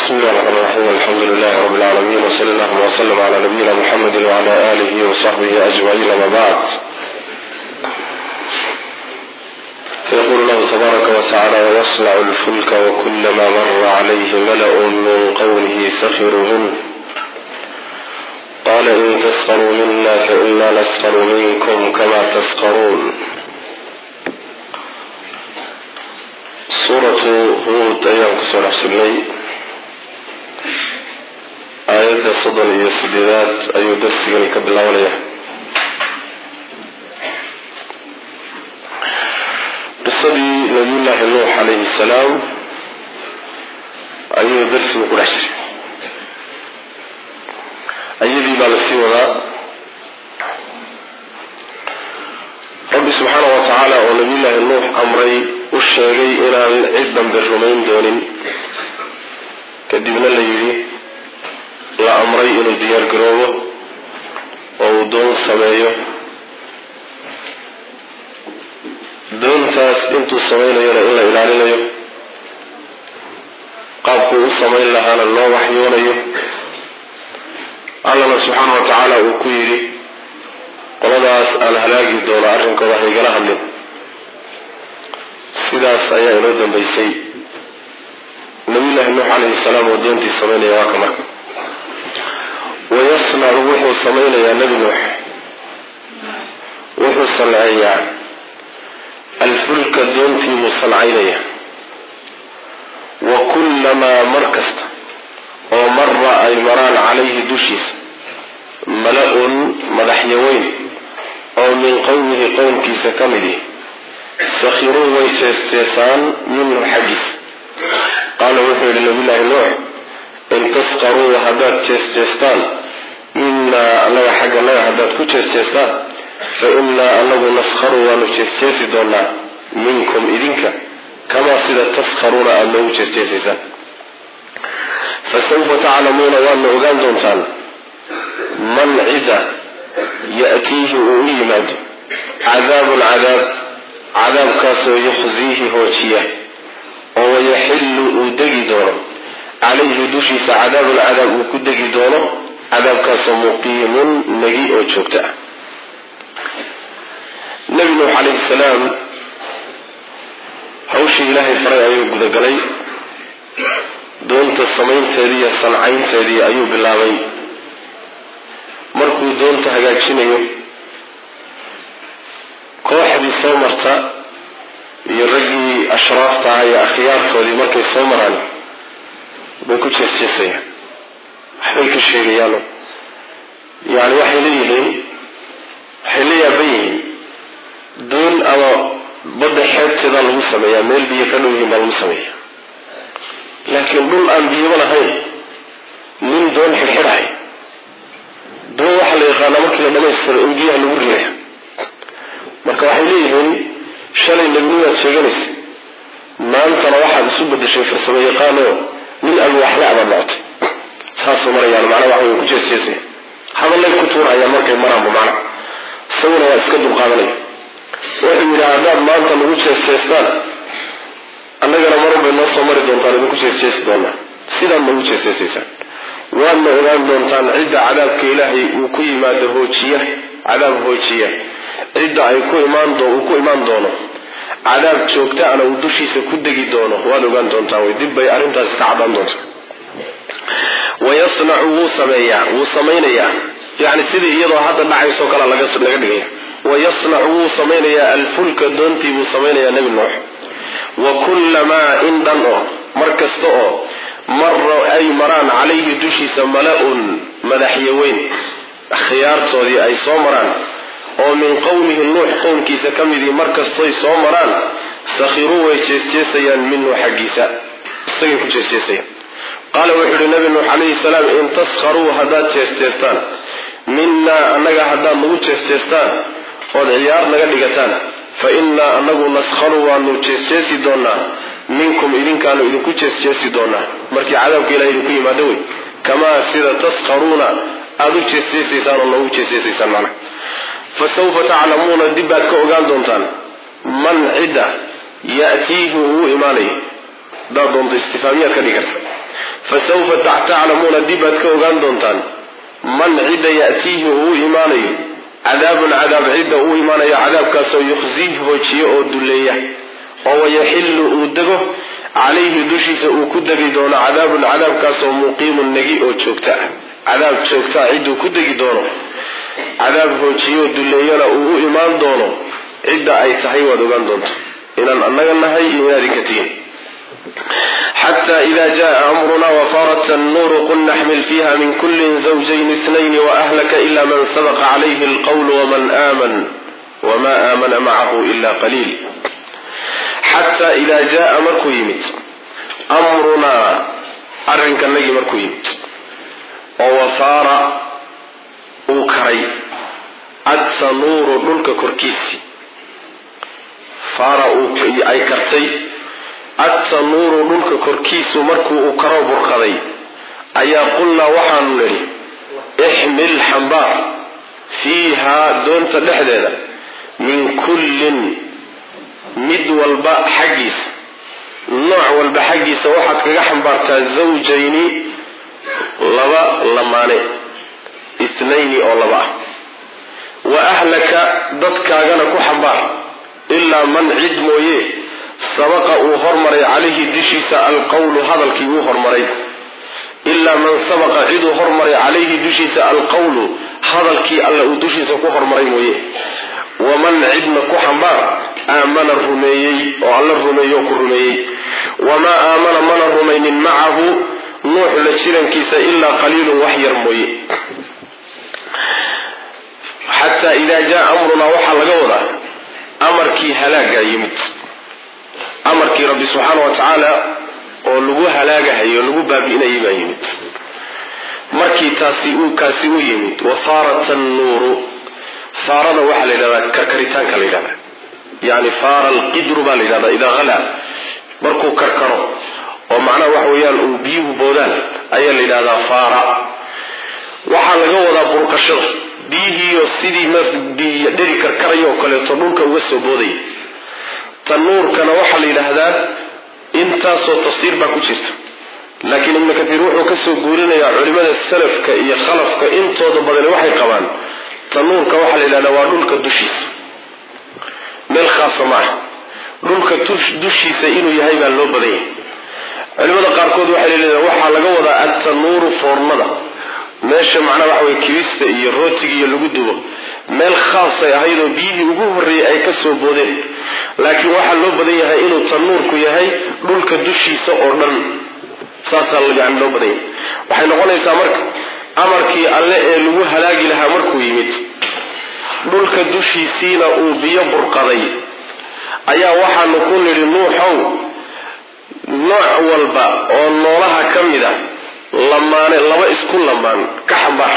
بسم الله الرحمن الرحيم الحمد لله رب العالمين وصلى الله وسلم على نبينا محمد وعلى آله وصحبه أجمعين ما بعد فيقول الله تبارك وتعالى ويصنع الفلك وكلما مر عليه ملأ من قومه سخروا منه قال إن تسخروا منا فإنا نسخر منكم كما تسخرون suuratu huud ayaan kusoo dhexsirnay aayadda soddon iyo sideedaad ayuu darsigani ka bilaabanaya qisadii nabiyullaahi nuux calayhi salaam ayuu darsigu ku dhex jiray ayadii baa lasii wadaa rabbi subxaana wa tacaala oo nabiyullaahi nuux amray u sheegay inaan cid dambe rumayn doonin kadibna la yidhi la amray inuu diyaar garoobo oo uu doon sameeyo doontaas intuu samaynayona in la ilaalinayo qaabkuu u samayn lahaana loo waxyoonayo allana subxaana wa tacaala uu ku yidhi qoladaas aan halaagi doono arrinkooda haygala hadlin sidaas ayaa inoo dambaysay nabiyullaahi nuux calayhi salaam oo doontii samaynaya waa ka marka wayasnacu wuxuu samaynayaa nebi nuux wuxuu sanceeyaa alfulka doontii buu sancaynaya wa kullamaa mar kasta oo mara ay maraan calayhi dushiisa mala-un madaxyaweyn oo min qowmihi qowmkiisa ka midi sakhiruu way jeesteesaan minhu xaggiisa qaala wuxuu yihi nabiyullaahi nuux in taskaruu haddaad jeesteestaan minaa annaga xagga naga haddaad ku jeesteestaan fa innaa anagu naskharu waanu jeesteesi doonaa minkum idinka kamaa sida taskharuuna aada noogu jeesteesaysaan fasawfa taclamuuna waadna ogaan doontaan man cida ya'tiihi uu u yimaado cadaabun cadaab cadaabkaasoo yuxsiihi hoojiya oo wayaxillu uu degi doono calayhi dushiisa cadaabun cadaab uu ku degi doono cadaabkaasoo muqiimun nagi oo joogta ah nebi nuux calayhi salaam hawshii ilaahay faray ayuu gudagalay doonta samaynteedii iyo sancaynteedii ayuu bilaabay markuu doonta hagaajinayo kooxdii soo marta iyo raggii ashraafta aha iyo akhyaartoodii markay soo maraan bay ku jeesjeesayaan waxbay ka sheegayaano yani waxay leeyihiin waxay la yaaban yihiin doon ama badda xeebteedaa lagu sameeyaa meel biyo ka dhow yihiin baa lagu sameeya laakiin dhul aan biyaba lahayn nin doon xidxidhahay doon waxaa la yaqaanaa markii la dhamaystiro in biyaha lagu rilaya marka waxay leeyihiin shalay nebinimaad sheeganaysa maantana waxaad isu bedeshay farsamo yaqaanoo nin alwaaxle abaad noqotay saasay marayaan macnaa waxa way ku jeesjeesaya hadallay ku tuurayaan markay maraanba macna isaguna waa iska dulqaadanaya wuxuu yidhi haddaad maanta nagu jeesjeestaan annagana marun bay noo soo mari doontaan idinku jeesjeesi doonaa sidaad nagu jeesjeesaysaan waadna ogaan doontaan cidda cadaabka ilaahay uu ku yimaado hoojiya cadaab hoojiya cidda ay ku imaan uu ku imaan doono cadaab joogtaana uu dushiisa ku degi doono waad ogaan doontaa way dib bay arrintaasi ka cadaan doontaa wayasnacu wuu sameeyaa wuu samaynayaa yani sidii iyadoo hadda dhacaysoo kale laga dhigaya wayasnacu wuu samaynayaa alfulka doontii buu samaynayaa nebi nuux wa kullamaa in dhan oo mar kasta oo mara ay maraan calayhi dushiisa mala-un madaxyaweyn khiyaartoodii ay soo maraan oo min qowmihi nuux qowmkiisa ka midii markastoy soo maraan sakhiruu way jeesjeesayaan minhu xaggiisa isagay ku jeesjeesayaan qaala wuxuu yihi nabi nuux calayhi salaam in taskharuu haddaad jeesjeestaan minaa annaga haddaad nagu jeesjeestaan ood ciyaar naga dhigataan fa innaa anagu naskharu waanu jeesjeesi doonaa minkum idinkaanu idinku jeesjeesi doonaa markii cadaabka ilaha idinku yimaado wey kamaa sida taskharuuna aada u jeesjeesaysaan oo noogu jeesjeesaysaan macna fa sawfa taclamuuna dib baad ka ogaan doontaan man cidda ya'tiihi uu imaanayo hadaad doonto istifaamiyaad ka dhigi karta fasawfa taclamuuna dib aad ka ogaan doontaan man cidda ya'tiihi uu u imaanayo cadaabun cadaab cidda uu imaanayo cadaabkaasoo yukhziih hoojiyo oo dulleeya oo wayaxillu uu dego calayhi dushiisa uu ku degi doono cadaabun cadaabkaasoo muqiimun negi oo joogta ah cadaab joogtaa cidduu ku degi doono cadaab hoojiyo oo dulleeyana uu u imaan doono cidda ay tahay waad ogaan doonta inaan annaga nahay iyo inaad idinka tihin xata ida jaa amruna wafarat annuuru qul naxmil fiha min kuli zawjayn itnayn waahlaka ila man sabaqa calayhi alqawlu waman aaman wama aamana macahu ila qaliil xataa idaa jaa markuu yimid amrunaa arrinkanagii markuu yimid oo wafaara uu karay adtanuuru dhulka korkiisii faara ay kartay adtanuuru dhulka korkiisu markuu uu karo burqaday ayaa qulnaa waxaanu nidhi ixmil xambaar fiihaa doonta dhexdeeda min kullin mid walba xaggiisa nooc walba xaggiisa waxaad kaga xambaartaa zawjayni laba lamaane itnayni oo laba ah wa ahlaka dadkaagana ku xambaar ilaa man cid mooye sabaqa uu hormaray calayhi dushiisa alqawlu hadalkii uu hormaray ilaa man sabaqa ciduu hormaray calayhi dushiisa alqawlu hadalkii alla uu dushiisa ku hormaray mooye waman cidna ku xambaar aamana rumeeyey oo alla rumeeye oo ku rumeeyey wamaa aamana mana rumaynin macahu nuux la jirankiisa ilaa qaliilun wax yar mooye xataa idaa jaa amrunaa waxaa laga wadaa amarkii halaagaa yimid amarkii rabbi subxaana wa tacaala oo lagu halaagahayo lagu baabi'inayay baa yimid markii taasi uu kaasi u yimid wafaarat annuuru faarada waxaa la yidhahdaa karkaritaanka la yidhahdaa yani faara alqidru baa la yidhahdaa idaa halaa markuu karkaro oo macnaha waxa weeyaan uu biyuhu boodaan ayaa la yidhahdaa faara waxaa laga wadaa burqashada biyihiiyo sidii dheri karkaraya oo kaleeto dhulka uga soo boodaya tanuurkana waxaa la yidhaahdaa intaasoo tafsiir baa ku jirta laakiin ibnu katiir wuxuu kasoo guurinayaa culimada salafka iyo khalafka intooda badani waxay qabaan tanuurka waxaa la yidhahdaa waa dhulka dushiisa meel khaasa maaha dhulka dushiisa inuu yahay baa loo badan yahay culimada qaarkood waxay leedahay waxaa laga wadaa attanuuru foornada meesha macnaha waxa weye kibista iyo rootiga iyo lagu dubo meel khaasay ahayd oo biyihii ugu horreeyey ay ka soo boodeen laakiin waxaa loo badan yahay inuu tanuurku yahay dhulka dushiisa oo dhan saasaa yani loo badan yahay waxay noqonaysaa marka amarkii alle ee lagu halaagi lahaa markuu yimid dhulka dushiisiina uu biyo burqaday ayaa waxaanu ku nidhi nuuxow nooc walba oo noolaha ka mid a lamaane laba isku lamaan ka xambaar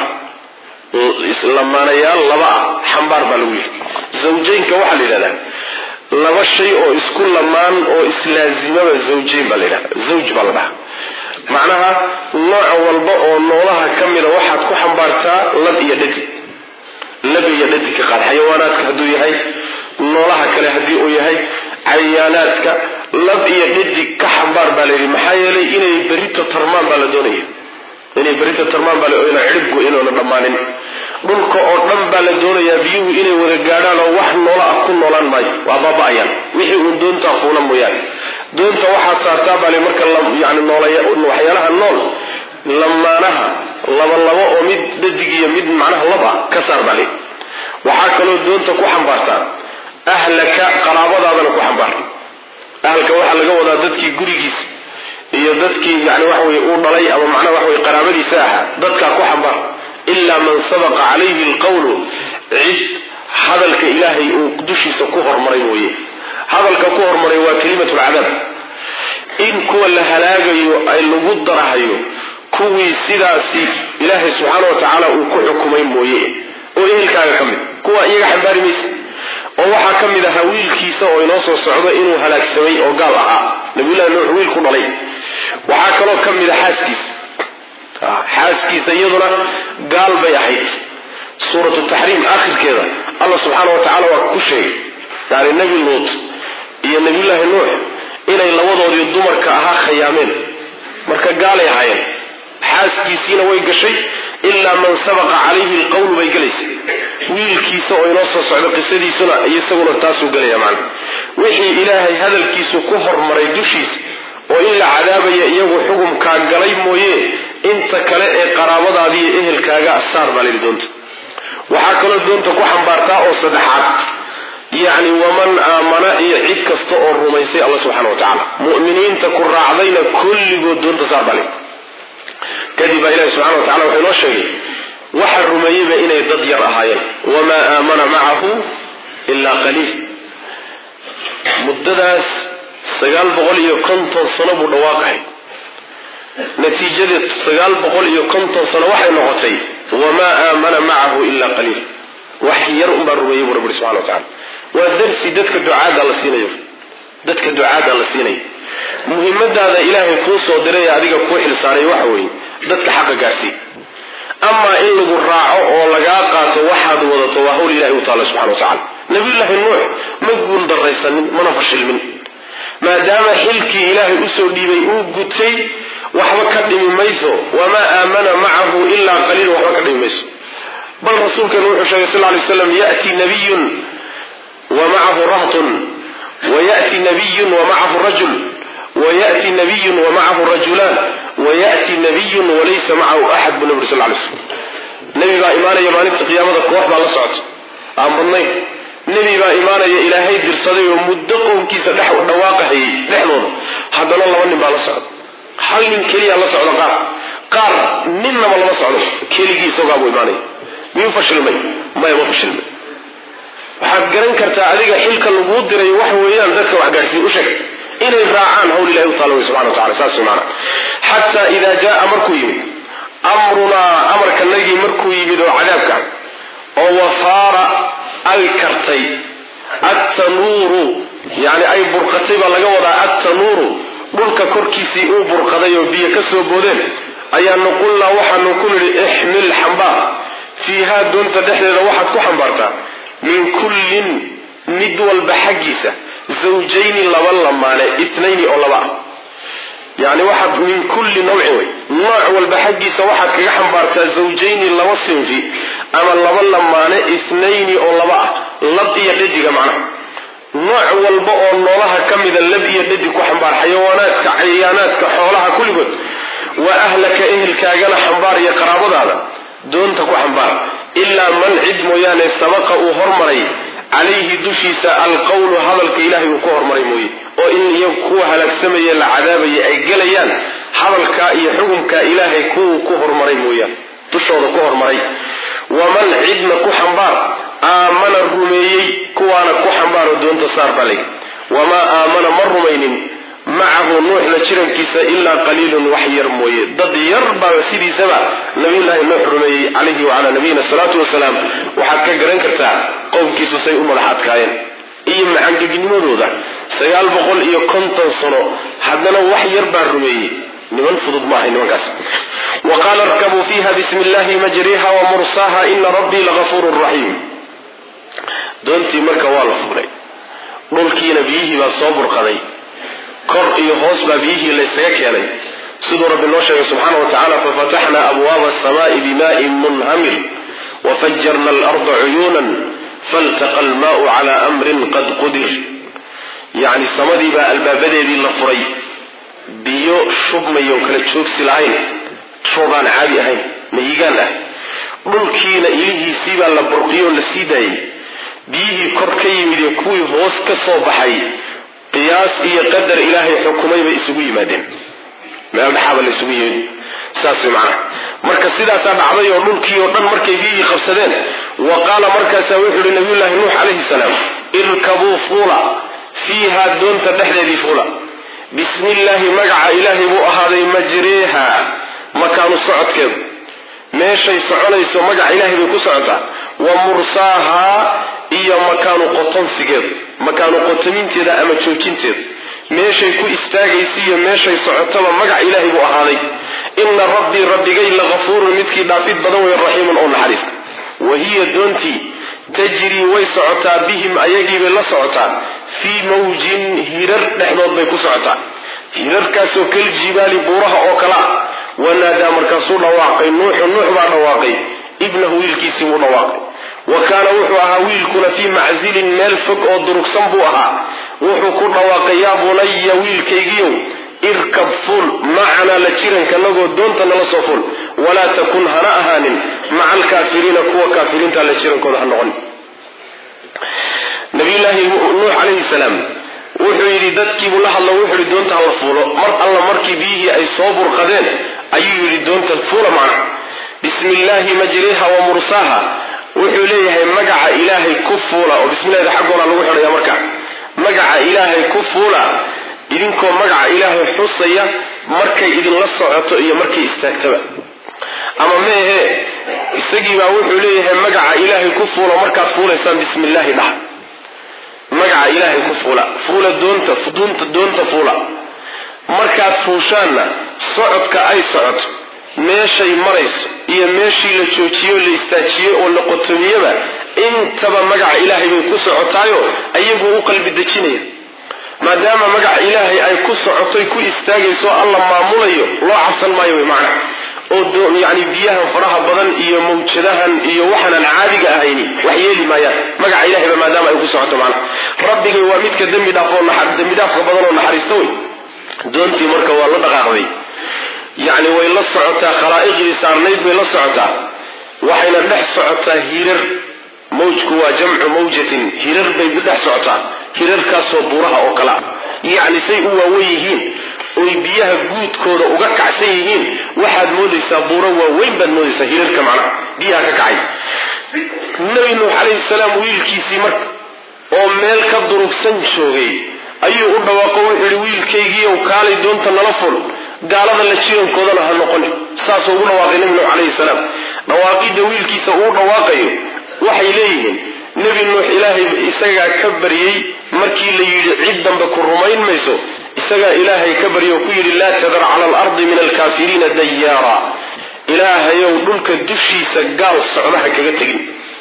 lamaanayaal laba ah xambaar baa lagu yidhi zawjaynka waxaa la yidhahdaa laba shay oo isku lamaan oo islaazimaba zawjayn baa la yidhahda zawj baa la dhahaa macnaha nooc walba oo noolaha ka mida waxaad ku xambaartaa lab iyo dhadig lab iyo dhadig ka qaad xayawaanaadka hadduu yahay noolaha kale haddii uu yahay cayaanaadka lab iyo dhadig ka xambaar baa layidhi maxaa yeelay inay berito tarmaan baa la doonaya inay berito tarmaan baa ina cidhibgu inuuna dhammaanin dhulka oo dhan baa la doonayaa biyuhu inay wada gaadhaan oo wax noola ah ku noolaan maayo waa baaba-ayaan wixii uun doontaa fuula mooyaane doonta waxaad saartaa baa li marka yani noolwaxyaalaha nool lamaanaha laba labo oo mid dhadig iyo mid macnaha lab ah ka saar baa li waxaa kaloo doonta ku xambaartaa ahlaka qaraabadaadana ku xambaar ahalka waxaa laga wadaa dadkii gurigiisa iyo dadkii yani waxa weye uu dhalay ama macnaha waxa weye qaraabadiisa ahaa dadkaa ku xambaar ilaa man sabaqa calayhi alqawlu cid hadalka ilaahay uu dushiisa ku hormaray mooye hadalka ku hormaray waa kelimatu lcadaab in kuwa la halaagayo ay lagu darahayo kuwii sidaasi ilaahay subxaana wa tacaala uu ku xukumay mooye oo ehelkaaga ka mid kuwa iyaga xambaari maysa oo waxaa ka mid ahaa wiilkiisa oo inoo soo socdo inuu halaagsamay oo gaal ahaa nabiyullahi nuux wiil ku dhalay waxaa kaloo ka mid a xaaskiisa xaaskiisa iyaduna gaal bay ahayd suuratu taxriim aakhirkeeda allah subxaana wa tacala waa ku sheegay yani nebi luut iyo nebiyullaahi nuux inay labadoodii dumarka ahaa khayaameen marka gaalay ahaayeen xaaskiisiina way gashay ilaa man sabaqa calayhi lqawlu bay gelaysa wiilkiisa oo inoo soo socdo qisadiisuna isaguna taasuu gelaya macna wixii ilaahay hadalkiisu ku hormaray dushiisa oo in la cadaabaya iyagu xukumkaa galay mooye inta kale ee qaraabadaadiiyo ehelkaaga asaar baa layidhi doonta waxaa kaloo doonta ku xambaartaa oo saddexaad yacni waman aamana iyo cid kasta oo rumaysay alla subxana wa tacaala mu'miniinta ku raacdayna kulligood doonta saar baa layidhi kadib baa ilahi subxana wa tacala wuxuu inoo sheegay waxa rumeeyeyba inay dad yar ahaayeen wamaa aamana macahu ilaa qaliil muddadaas sagaal boqol iyo konton sano buu dhawaaqahay natiijadeed sagaal boqol iyo konton sano waxay noqotay wamaa aamana macahu ilaa qaliil wax yar unbaa rumeeyey buu rabbi subxana wa tacala waa darsi dadka ducaada la siinayo dadka ducaada la siinayo muhimmadaada ilaahay kuu soo diray ee adiga kuu xilsaaray waxa weeye dadka xaqa gaarsii amaa in lagu raaco oo lagaa qaato waxaad wadato waa hawl ilahay u taalla subxana wa tacala nabiyullaahi nuux ma guul daraysanin mana fashilmin maadaama xilkii ilaahay usoo dhiibay uu gutay waxba ka dhimi mayso wamaa aamana macahu ilaa qaliil waxba ka dhimi mayso bal rasuulkeenu wuxuu sheegay sal lay slam yati nabiyun wa macahu rahtun wayati nabiyun wa macahu rajul wayati nabiyun wa macahu rajulaan wayati nabiyun walaysa macahu axad buu nabi sal lay slam nebi baa imaanaya maalinta qiyaamada koox baa la socota aan badnayn nebi baa imaanaya ilaahay dirsaday oo muddo qowmkiisa dhex dhawaaqahayay dhexdooda haddana laba nin baa la socda hal nin keliya la socdo qaar qaar ninnaba lama socdo keligii isagaabuu imaanaya miyuu fashilmay maya ma fashilmay waxaad garan kartaa adiga xilka laguu diray waxa weeyaan dadka wax gaadhsiiya u sheeg inay raacaan hawl ilahi u taala wey subxana wa tacala saas maana xataa idaa jaa markuu yimid amrunaa amarkanagii markuu yimid oo cadaabka oo wafaara ay kartay attanuuru yani ay burqatay baa laga wadaa attanuuru dhulka korkiisii uu burqaday oo biyo ka soo boodeen ayaanu qulnaa waxaanu ku nidhi ixmil xambaar fiihaa doonta dhexdeeda waxaad ku xambaartaa min kullin mid walba xaggiisa zawjayni laba lamaane itnayni oo laba ah yani waxaad min kulli nawcin wey nooc walba xaggiisa waxaad kaga xambaartaa zawjayni laba sinfi ama laba lamaane itnayni oo laba ah lab iyo dhadiga macnaha nooc walba oo noolaha ka mida lab iyo dhadi ku xambaar xayawaanaadka cayayaanaadka xoolaha kulligood wa ahlaka ehelkaagana xambaar iyo qaraabadaada doonta ku xambaar ilaa man cid mooyaane sabaqa uu hormaray calayhi dushiisa alqawlu hadalka ilaahay uu ku hormaray mooye oo in iyagu kuwa halaagsamaya la cadaabaya ay gelayaan hadalkaa iyo xukumkaa ilaahay kuwuu ku hormaray mooyaan dushooda ku hormaray waman cidna ku xambaar aamana rumeeyey kuwaana ku xambaaro doonta saar balay wamaa aamana ma rumaynin macahu nuuxna jirankiisa ilaa qaliilun wax yar mooye dad yar baa sidiisaba nabiyullaahi nuux rumeeyey calayhi wacalaa nabiyina salaatu wasalaam waxaad ka garan kartaa qowmkiisu say u madax adkaayeen iyo macangegnimadooda sagaal boqol iyo konton sano haddana wax yar baa rumeeyey niman fudud maahay nimankaas wa qaala arkabuu fiiha bismi illahi majriha wa mursaha ina rabbii lagafuurun raxiim doontii marka waa la fuulay dhulkiina biyihii baa soo burqaday kor iyo hoos baa biyihii laysaga keenay siduu rabbi noo sheegay subxaana wa tacala fafataxnaa abwaaba asamaai bimaa'in munhamir wafajarna alarda cuyuunan faltaqa almaau cala amrin qad qudir yacni samadii baa albaabadeedii la furay biyo shubmayo kala joogsi lahayn roobaan caadi ahayn mayigaan ah dhulkiina ilihiisii baa la burqiyoo la sii daayay biyihii kor ka yimid ee kuwii hoos ka soo baxay qiyaas iyo qadar ilaahay xukumay bay isugu yimaadeen meel dhaxaaba la isugu yimid saas way macnaha marka sidaasaa dhacday oo dhulkii oo dhan markay biyihii qabsadeen wa qaala markaasaa wuxuu yihi nabiyullaahi nuux calayhi salaam irkabuu fuula fiiha doonta dhexdeedii fuula bismi illaahi magaca ilaahay buu ahaaday majreeha makaanu socodkeedu meeshay soconayso magaca ilaahay bay ku socotaa wa mursaaha iyo makaanu qotonsigeedu makaanu qotominteeda ama joojinteedu meeshay ku istaagaysa iyo meeshay socotaba magac ilaahay buu ahaaday ina rabbii rabbigay lagafuurun midkii dhaafid badan wey raxiimun oo naxariista wa hiya doontii tajrii way socotaa bihim ayagiibay la socotaa fii mawjin hirar dhexdood bay ku socotaa hirarkaasoo kaljibaali buuraha oo kala ah wanaadaa markaasuu dhawaaqay nuuxu nuux baa dhawaaqay ibnahu wiilkiisii buu dhawaaqay wa kaana wuxuu ahaa wiilkuna fii maczilin meel fog oo durugsan buu ahaa wuxuu ku dhawaaqay yaa bunaya wiilkaygiiow irkab fuul macanaa la jirankanagoo doonta nala soo fuul walaa takun hana ahaanin maca alkaafiriina kuwa kaafiriinta la jirankooda ha noqon nabiyulaahi nuux calayhi salaam wuxuu yidhi dadkiibuu la hadlo wuxuu yidhi doonta hala fuulo mar alla markii biyihii ay soo burqadeen ayuu yidhi doonta fuula macna bismi illaahi majriha wa mursaaha wuxuu leeyahay magaca ilaahay ku fuula oo bismillahda xaggoona lagu xidhaya marka magaca ilaahay ku fuula idinkoo magaca ilaahay xusaya markay idinla socoto iyo markay istaagtaba ama meehe isagiibaa wuxuu leeyahay magaca ilaahay ku fuula markaad fuulaysaan bismi illaahi dhaha magaca ilaahay ku fuula fuula doonta dunta doonta fuula markaad fuushaanna socodka ay socoto meeshay marayso iyo meeshii la joojiyo la istaajiyey oo la qotomiyaba intaba magaca ilaahay bay ku socotaayo ayaguu u qalbi dejinaya maadaama magaca ilaahay ay ku socotoy ku istaagayso alla maamulayo loo cabsan maayo way macna oo yani biyahan faraha badan iyo mawjadahan iyo waxaanan caadiga ahayni wax yeeli maayaan magaca ilahayba maadaama ay ku socoto macna rabbigay waa midka dembi dhaaf oo dembi dhaafka badan oo naxariista wey doontii marka waa la dhaqaaqday yacni way la socotaa khalaa'iqdii saarnayd bay la socotaa waxayna dhex socotaa hirar mawjku waa jamcu mawjatin hirar bay dhex socotaa hirarkaasoo buuraha oo kale ah yacni say u waawen yihiin oy biyaha guudkooda uga kacsan yihiin waxaad moodaysaa buuro waaweyn baad moodaysaa hirarka macnaha biyaha ka kacay nabi nuux calayhi salaam wiilkiisii marka oo meel ka durugsan joogay ayuu u dhawaaqo wuxuu yihi wiilkaygiiow kaalay doonta nala ful gaalada la jirankoodana ha noqoni saasuu ugu dhawaaqay nebi nuux calayhi salaam dhawaaqidda wiilkiisa uu dhawaaqayo waxay leeyihiin nebi nuux ilaahay isagaa ka baryey markii la yidhi cid dambe ku rumayn mayso isagaa ilaahay ka baryo oo ku yidhi laa tadar cala alardi min alkaafiriina dayaara ilaahayow dhulka dushiisa gaal socdaha kaga tegin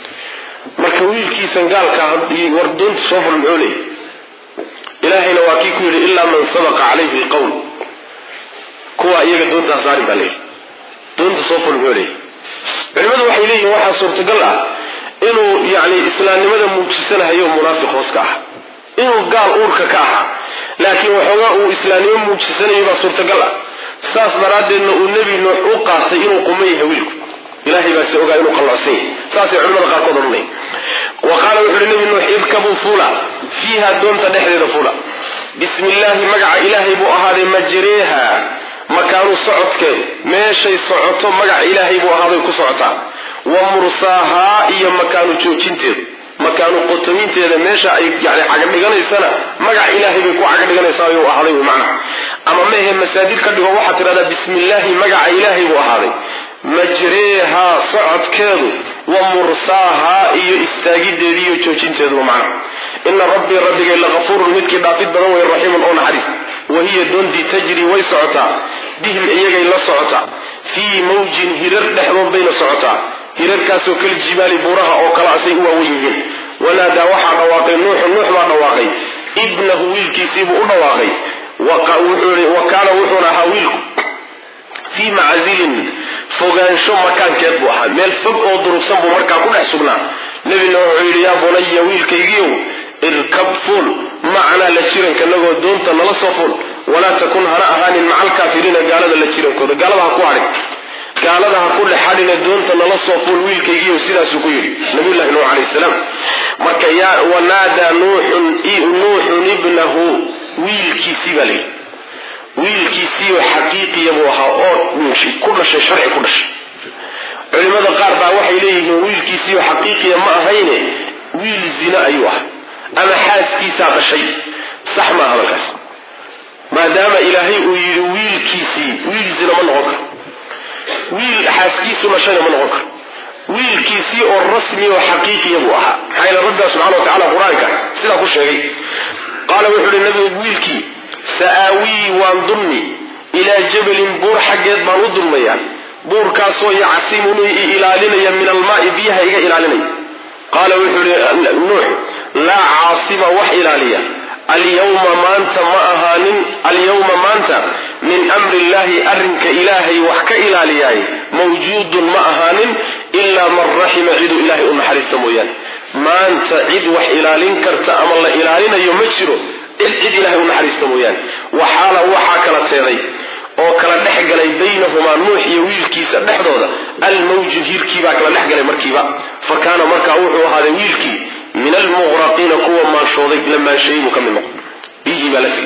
marka wiilkiisan gaalka war doonta soo ful muxuu leeyay ilaahayna waa kii ku yidhi ilaa man sabaqa calayhi lqowl kuwa iyaga doontaa saarin baa leeyahy doonta soo ful muxuu leeyay culimadu waxay leeyihin waxaa suurtagal ah inuu yani islaamnimada muujisanahayo munaafiq hoos ka ah inuu gaal uurka ka ahaa laakiin waxoogaa uu islaamnimo muujisanayo baa suurtagal ah saas daraaddeedna uu nebi nuux u qaatay inuu quman yahay wiilku ilahay baase ogaa inuu qallocsan yahay saasay culimada qaarkood odhanaya wa qaala wuxu uhi nebi nuux irkabuu fuula fiiha doonta dhexdeeda fuula bismi illaahi magaca ilaahay buu ahaaday majreeha makaanu socodkeedu meeshay socoto magaca ilaahay buu ahaaday ku socotaa wa mursaahaa iyo makaanu joojinteedu makaanu qotominteeda meesha ay yani cagadhiganaysana magaca ilaahay bay ku cagadhiganaysaa ayuu ahaaday wy macnaha ama mehe masaadir ka dhigo waxaad tidhahdaa bismi illaahi magaca ilaahay buu ahaaday majreehaa socodkeedu wa mursaahaa iyo istaagideedu iyo joojinteeduba macnaha ina rabbii rabbigay lakafuurun midkii dhaafid badan wey raxiimun oo naxariis wahiya doontii tajri way socotaa bihim iyagay la socotaa fii mawjin hirar dhexdood bayna socotaa hirarkaasoo kal jibaali buuraha oo kale asay u waawen yihiin wanaadaa waxaa dhawaaqay nuuxu nuux baa dhawaaqay ibnahu wiilkiisiibuu u dhawaaqay wa kaana wuxuuna ahaa wiilku fii maczilin fogaansho makaankeed buu ahaa meel fog oo durugsan buu markaa ku dhex sugnaa nebina wuxuu yidhi yaa bunaya wiilkaygiiow irkab fuul macanaa la jirankanagoo doonta nala soo fuul walaa takun hana ahaanin maca alkaafiriina gaalada la jirankooda gaalada ha ku hadhin gaalada ha ku dhex hadhine doonta nala soo fuul wiilkaygiiyo sidaasuu ku yidhi nabiyullahi nuux calayhi salaam marka yaa wanaadaa nuuxun nuuxun ibnahu wiilkiisii baa layidhi wiilkiisiioo xaqiiqiya buu ahaa oo ku dhashay sharci ku dhashay culimada qaar baa waxay leeyihiin wiilkiisiioo xaqiiqiya ma ahayne wiil zina ayuu ahaa ama xaaskiisaa dhashay sax maa hadalkaas maadaama ilaahay uu yidhi wiilkiisii wiil zina ma noqon karo wiil xaaskiisu dhashayna ma noqon karo wiilkiisii oo rasmi oo xaqiiqiya buu ahaa maxaa yeele rabbiga subxana wa tacala qur-aanka sidaa ku sheegay qaala wuxuu ihi nabigu wiilkii sa'aawii waan dulmi ilaa jabalin buur xaggeed baan u dulmayaa buurkaasoo yacsimuni i ilaalinaya min almaai biyaha iga ilaalinaya qaala wuxuu ihi nuux laa caasima wax ilaaliya alyawma maanta ma ahaanin alyawma maanta min amri illahi arrinka ilaahay wax ka ilaaliyaay mawjuudun ma ahaanin ilaa man raxima ciduu ilaahay u naxariista mooyaane maanta cid wax ilaalin karta ama la ilaalinayo ma jiro cid ilahay u naxariista mooyaane waxaala waxaa kala teeday oo kala dhex galay baynahumaa nuux iyo wiilkiisa dhexdooda almawju hiirkiibaa kala dhex galay markiiba fa kaana markaa wuxuu ahaaday wiilkii min almuqraqiina kuwa maanshooday la maansheeyey buu ka mid noqon biyihii baa la tigi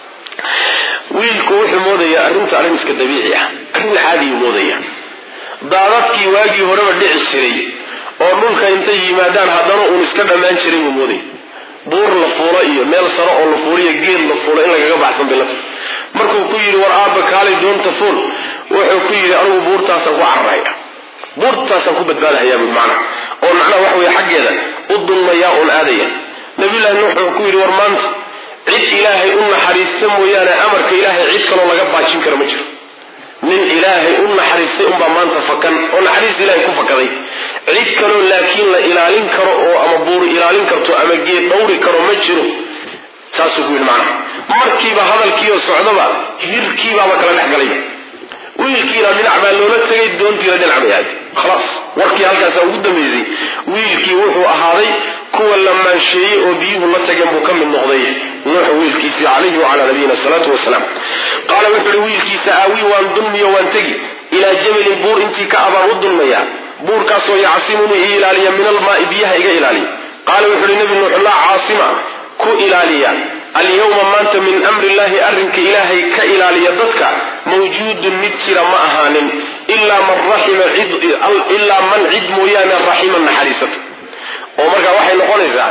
wiilku wuxuu moodayaa arrinta arrin iska dabiici ah arrin caadiyuu moodaya daadadkii waagii horeba dhici jiray oo dhulka intay yimaadaan haddana uun iska dhammaan jiray buu moodaya buur la fuulo iyo meel saro oo la fuuliyo geed la fuulo in lagaga baxsan bay la tahay markuu ku yidhi war aabba kaalay doonta fuul wuxuu ku yidhi anigu buurtaasaan ku cararaya buurtaasaan ku badbaadahayaa bui macna oo macnaha waxa weye xaggeeda u dulmayaa uun aadaya nabiyullahi nuux wuxuu ku yidhi war maanta cid ilaahay u naxariista mooyaane amarka ilaahay cid kaloo laga baajin kara ma jiro nin ilaahay u naxariistay unbaa maanta fakan oo naxariis ilaahay ku fakaday cid kaloo laakiin la ilaalin karo oo ama buuri ilaalin karto ama geed dhawri karo ma jiro saasuu ku yidhi macnaha markiiba hadalkiioo socdaba hirkiibaaba kala dhex galay wiilkiina dhinac baa loola tegay doontiina dhinac bay ahayd khalaas warkii halkaasaa ugu dambaysay wiilkii wuxuu ahaaday kuwa la maansheeyey oo biyuhu la tageen buu ka mid noqday nuux wiilkiisii calayhi wacalaa nabiyina salaatu wasalaam qaala wuxuu ihi wiilkiisa aawii waan dulmiyo waan tegi ilaa jabalin buur intii ka abaan u dulmayaa buurkaasoo yacsimuni ii ilaaliya min almaai biyaha iga ilaaliya qaala wuxuu ihi nabi nuux laa caasima ku ilaaliya alyawma maanta min amri illahi arrinka ilaahay ka ilaaliya dadka mawjuudun mid jira ma ahaanin ilaa man raxima ilaa man cid mooyaane raxima naxariisata oo markaa waxay noqonaysaa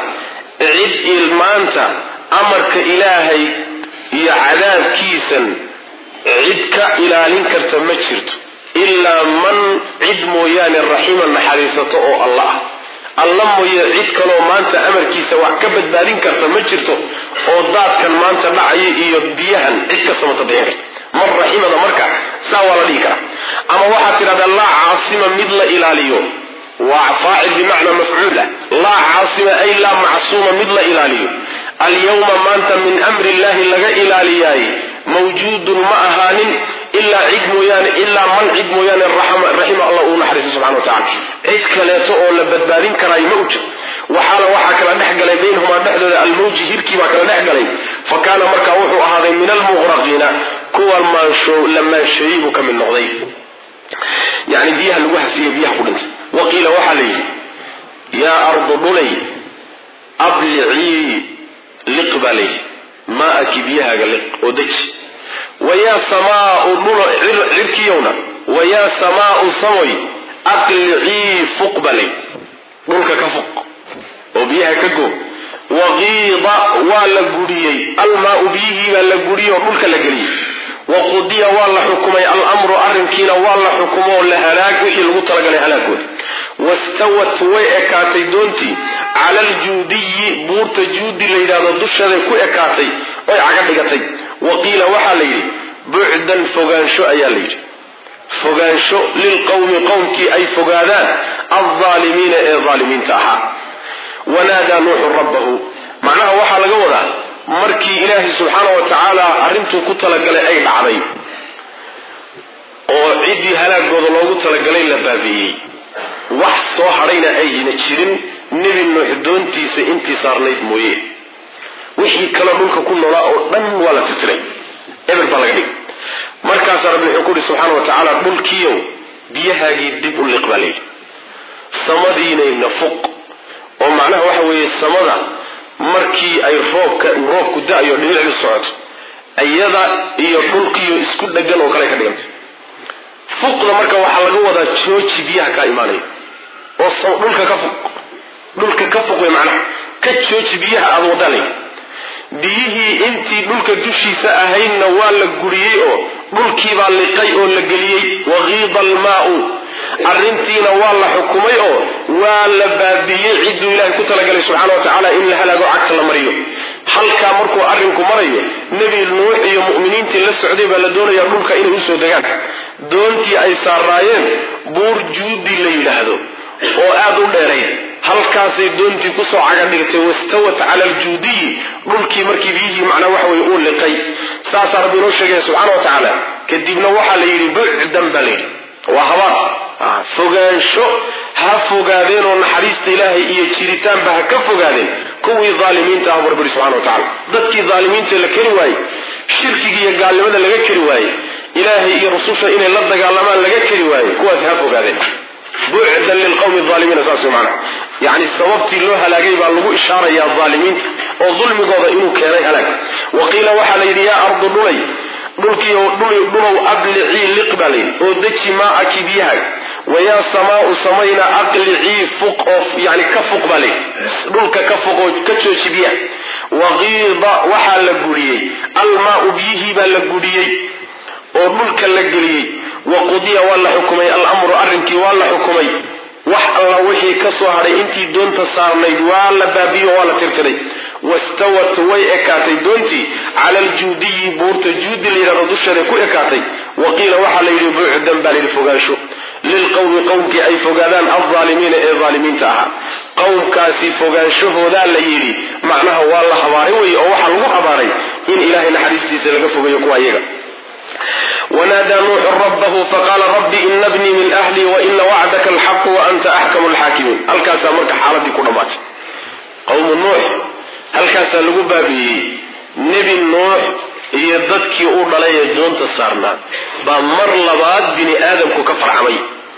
cid maanta amarka ilaahay iyo cadaabkiisan cid ka ilaalin karta ma jirto ilaa man cid mooyaane raxima naxariisato oo alla ah alla mooye cid kaloo maanta amarkiisa wax ka badbaadin karta ma jirto oo daadkan maanta dhacaya iyo biyahan cid ka samata bixin karta man raximada marka saa waa la dhihi karaa ama waxaad tidhahdaa laa caasima mid la ilaaliyo waa faacil bimacnaa mafcuula laa caasima ay laa macsuuma mid la ilaaliyo alyawma maanta min amri illahi laga ilaaliyaay mawjuudun ma ahaanin ilaa cid mooyaane ilaa man cid mooyaane raxima allah uu naxariiso subxana wa tacala cid kaleeto oo la badbaadin karaayo ma u jiro waxaana waxaa kala dhex galay baynahumaa dhexdooda almawji hirkii baa kala dhex galay fa kaana marka wuxuu ahaaday min almuqraqiina kuwa maansho la maansheeyey buu ka mid noqday yani biyaha lagu hasiiye biyaha ku dhintay wa qiila waxaa la yidhi yaa ardu dhulay ablicii liq baa layidhi maa'aki biyahaaga liq oo deji wayaa samaau dhulo cirkiyowna wayaa samaau samoy aqlicii fuq baa layidhi dhulka ka fuq oo biyaha ka go waqiida waa la guriyey almaau biyihii baa la guriyey oo dhulka la geliyey waqudiya waa la xukumay alamru arrinkiina waa la xukumoo la halaag wixii lagu talagalay halaagooda wastawat way ekaatay doontii cala aljuudiyi buurta juudi la yidhahdo dusheeday ku ekaatay oy caga dhigatay wa qiila waxaa la yidhi bucdan fogaansho ayaa la yidhi fogaansho lilqowmi qowmkii ay fogaadaan aldaalimiina ee daalimiinta ahaa wanaadaa nuuxu rabbahu macnaha waxaa laga wadaa markii ilaahay subxaana wa tacaala arrintuu ku talagalay ay dhacday oo ciddii halaagooda loogu talagalay la baabi'iyey wax soo hadhayna ayna jirin nebi nuux doontiisa intii saarnayd mooye wixii kale dhulka ku noolaa oo dhan waa la tisiray eber baa laga dhigay markaasaa rabbi wuxuu ku uhi subxaana wa tacaala dhulkiiow biyahaagii dib u liq baa layidhi samadiinayna fuq oo macnaha waxa weeye samada markii ay roobka roobku da-yo dhibicdu socoto iyada iyo dhulkiiyo isku dhegan oo kale ka dhigantay fuqda marka waxaa laga wadaa jooji biyaha kaa imaanaya oo dhulka ka fuq dhulka ka fuq wey macnaha ka jooji biyaha aada wadaalay biyihii intii dhulka dushiisa ahaydna waa la guriyey oo dhulkiibaa liqay oo la geliyey waqiida almaau arrintiina waa la xukumay oo waa la baabiiyey cidduu ilaahay ku talagalay subxana wa tacaala in la halaago cagta la mariyo halkaa markuu arrinku marayo nebi nuux iyo mu'miniintii la socday baa la doonayaa dhulka inay usoo degaan doontii ay saaraayeen buur juudi la yidhaahdo oo aad u dheerayd halkaasay doontii kusoo caga dhigtay wastawat cala aljuudiyi dhulkii markii biyihii macnaa waxa weye uu liqay saasaa rabbi inoo sheegaya subxana wa tacaala kadibna waxaa la yidhi bucdan baa la yidhi waa habaar fogaansho ha fogaadeen oo naxariista ilaahay iyo jiritaanba ha ka fogaadeen kuwii aalimiinta ah barbiri subxana wa tacala dadkii aalimiinta la keri waayey shirkiga iyo gaalnimada laga keri waayey ilaahay iyo rususha inay la dagaalamaan laga keri waayey kuwaas ha fogaadeen bucdan lilqawmi aalimiina saas wey macana yani sababtii loo halaagay baa lagu ishaarayaa aalimiinta oo dulmigooda inuu keenay halaag wa qiila waxaa la yidhi yaa ardu dhulay dhulkiio dhulow ablicii liq baa layidhi oo deji maa'aki biyahaag wayaa samaau samayna aqlicii fuq oo yani ka fuq baa layidhi dhulka ka fuq oo ka jooji biyaha waqiida waxaa la guriyey almaau biyihii baa la guriyey oo dhulka la geliyey wa qudiya waa la xukumay alamru arrinkii waa la xukumay wax alla wixii ka soo hadhay intii doonta saarnayd waa la baabiyo waa la tirtiray wastawat way ekaatay doontii cala aljuudiyi buurta juudi la yidhahdo dusheeday ku ekaatay wa qiila waxaa la yidhi bucdan baa layidhi fogaansho lilqowmi qowmkii ay fogaadaan aldaalimiina ee daalimiinta ahaa qowmkaasi fogaanshahoodaa la yidhi macnaha waa la habaaray wey oo waxaa lagu habaaray in ilaahay naxariistiisa laga fogeeyo kuwa iyaga wanaadaa nuuxu rabbahu faqaala rabbi ina bnii min ahlii waina wacdaka alxaqu wa anta axkamu lxaakimiin halkaasaa marka xaaladii ku dhammaatay qowmu nuux halkaasaa lagu baabiiyey nebi nuux iyo dadkii u dhalay ee doonta saarnaa baa mar labaad bini aadamku ka farcamay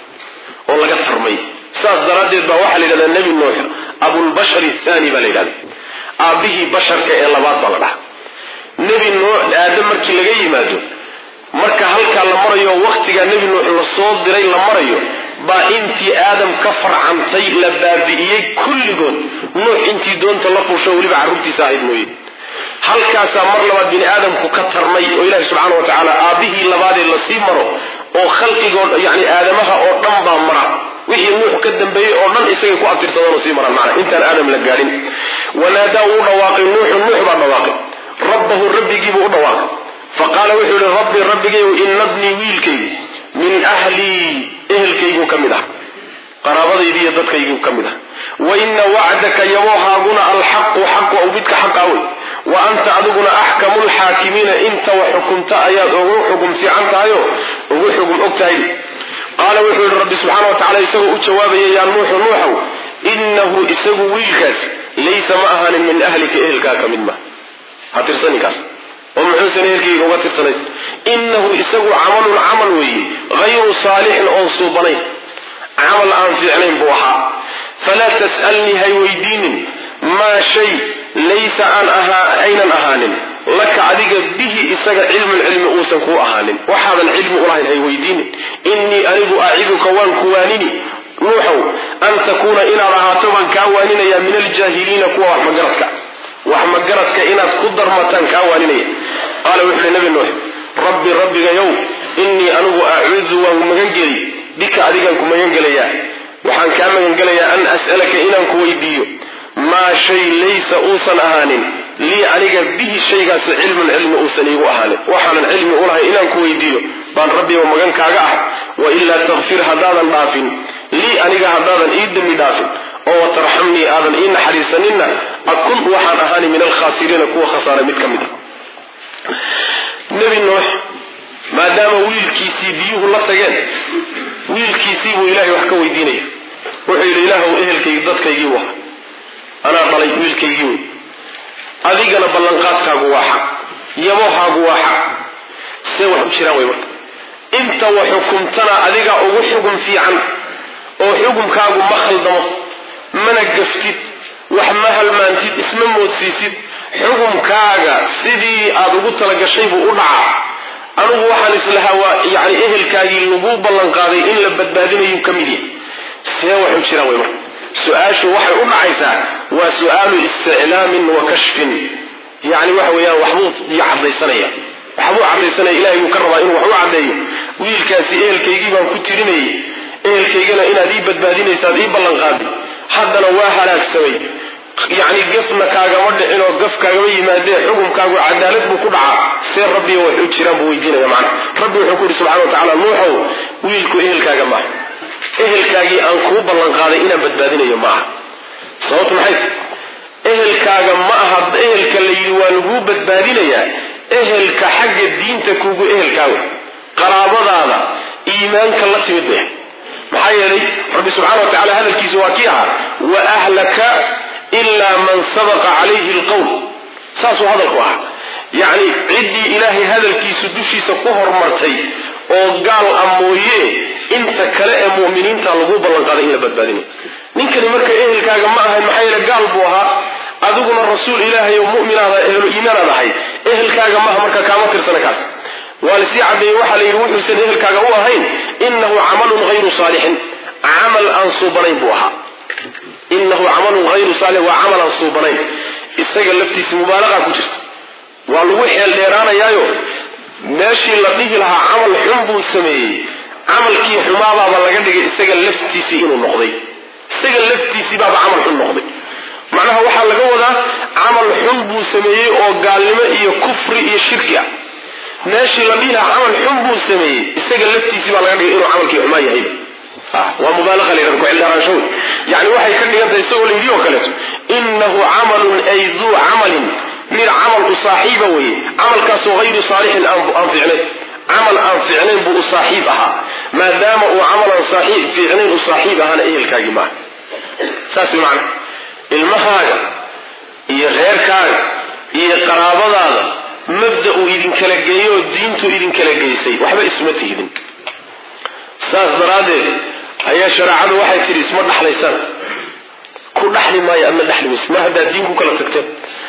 oo laga tarmay saas daraaddeed baa waxaa la yidhahdaa nebi nuux abulbashar athani baa la yidhahda aabbihii basharka ee labaad baa la dhaha nebi nuux aadam markii laga yimaado marka halkaa la marayo wakhtigaa nebi nuux lasoo diray la marayo baa intii aadam ka farcantay la baabi'iyey kulligood nuux intii doonta la fuusho weliba carruurtiisa ahayd mooye halkaasaa mar labaad bini aadamku ka tarmay oo ilaahi subxaana wa tacaala aabbihii labaadee lasii maro oo khalqigoo yani aadamaha oo dhan baa mara wixii nuux ka dambeeyey oo dhan isagay ku abtirsadaan oo sii maraan macna intaan aadam la gaadhin wanaadaa wuu dhawaaqay nuuxu nuux baa dhawaaqay rabbahu rabbigiibuu u dhawaaqay faqaala wuxuu yihi rabbi rabbigayow ina bnii wiilkaygu min ahlii ehelkaygu ka mid ah qaraabadaydi iyo dadkaygu ka mid ah wa ina wacdaka yaboohaaguna alxaqu xaqu aw midka xaqa wey wa anta adiguna axkamu lxaakimiina inta wax xukumta ayaad ugu xugum fiican tahayo ugu xugum og tahay qaala wuxuu yihi rabbi subxaana wa tacala isagoo u jawaabaya yaa nuuxu nuuxow inahu isagu wiilkaas laysa ma ahaanin min ahlika ehelkaa ka mid ma ha tirsaninkaas oo muxuusan ehelkayga uga tirsanayn inahu isagu camalun camal weeye hayru saalixin oon suubanayn camal aan fiicnayn buu ahaa falaa tas'alnii hay weydiinin maa shay laysa aan ahaa aynan ahaanin laka adiga bihi isaga cilmun cilmi uusan kuu ahaanin waxaadan cilmi ulahayn hay weydiinin innii anigu aciduka waan ku waanini nuuxow an takuuna inaad ahaato baan kaa waaninaya min aljaahiliina kuwa wax magaradka wax magaradka inaad ku darmataan kaa waaninaya qaala wuxu uhi nabi nuux rabbi rabbigayow innii anigu acuudu waan magangeli bika adigaan ku magangelayaa waxaan kaa magangelayaa an as'alaka inaan ku weydiiyo maa shay laysa uusan ahaanin lii aniga bihi shaygaasi cilmun cilmi uusan iigu ahaanin waxaanan cilmi ulahay inaan ku weydiiyo baan rabbiba magan kaaga ah wailaa takfir haddaadan dhaafin lii aniga haddaadan ii dembi dhaafin oo watarxamnii aadan ii naxariisaninna akun waxaan ahaani min alkhaasiriina kuwa khasaaray mid ka mid a nebi nuux maadaama wiilkiisii biyuhu la tageen wiilkiisii buu ilaahay wax ka weydiinaya wuxuu yidhi ilaahuw ehelkaygi dadkaygii waha anaa dhalay wiilkaygii wey adigana ballanqaadkaagu waa xaq yabohaagu waa xaq see wax u jiraan wey marka inta wa xukumtana adigaa ugu xugum fiican oo xukumkaagu ma khaldamo mana gaftid wax ma halmaantid isma moodsiisid xukumkaaga sidii aad ugu talagashay buu u dhacaa anugu waxaan islahaa waa yani ehelkaagii lagu ballanqaaday in la badbaadinayu ka mid yahay see wax u jiraan wey marka su-aashu waxay u dhacaysaa waa su-aalu isticlaamin wa kashfin yani waxa weeyaan waxbuu cadaysanaya waxbuu cadaysanaya ilahay buu ka rabaa inuu wax u caddeeyo wiilkaasi ehelkaygii baan ku tirinayay ehelkaygana inaad ii badbaadinaysaad ii ballanqaaday haddana waa halaagsamay yacni gafna kaagama dhicin oo gaf kaagama yimaadee xukumkaagu cadaalad buu ku dhacaa see rabbiga wax u jiraan buu weydiinaya macna rabbi wuxuu ku yidhi subxana wa tacala nuuxow wiilku ehelkaaga maaha ehelkaagii aan kuu ballanqaaday inaan badbaadinayo maaha sababtu maxay ehelkaaga ma aha ehelka la yidhi waa laguu badbaadinayaa ehelka xagga diinta kugu ehelkaaga qaraabadaada iimaanka la timid bay maxaa yeelay rabbi subxana wa tacala hadalkiisu waa kii ahaa wa ahlaka ilaa man sabaqa calayhi alqowl saasuu hadalku ahaa yacni ciddii ilaahay hadalkiisu dushiisa ku hormartay oo gaal a mooye inta kale ee mu'miniinta lagu ballanqaaday in la badbaadinayo ninkani marka ehelkaaga ma ahayn maxaa yeele gaal buu ahaa adiguna rasuul ilaahay oo mu'minaada ehlu iimaanaad ahay ehelkaaga maaha marka kaama tirsana kaas waa lasii cadeeyey waxaa la yidhi wuxuusan ehelkaaga u ahayn inahu camalun hayru saalixin camal aan suubanayn buu ahaa inahu camalun hayru saalix waa camal aan suubanayn isaga laftiisa mubaalaqa ku jirta waa lagu xeel dheeraanayaayo meeshii la dhihi lahaa camal xun buu sameeyey camalkii xumaabaaba laga dhigay isaga laftiisii inuu noqday isaga laftiisii baaba camal xun noqday macnaha waxaa laga wadaa camal xun buu sameeyey oo gaalnimo iyo kufri iyo shirki ah meeshii la dhihi lahaa camal xun buu sameeyey isaga laftiisii baa laga dhigay inuu camalkii xumaa yahayba waa mubaalaqa layhahda ku-xildheeraansho wey yani waxay ka dhigan tahay isagoo layidhi oo kaleeto inahu camalun ay duu camalin mid camal u saaxiiba weye camalkaasoo hayru saalixin aan ficnayn camal aan ficnayn buu u saaxiib ahaa maadaama uu camalan fiicnayn u saaxiib ahaana ehelkaagii maaha saas macna ilmahaaga iyo reerkaaga iyo qaraabadaada mabda uu idinkala geeyo oo diintu idinkala geysay waxba isuma tihidin saas daraaddeed ayaa shareecadu waxay tidhi isma dhaxlaysaan ku dhaxli maayo ama dhaxli mayse ma haddaad diin ku kala tagteen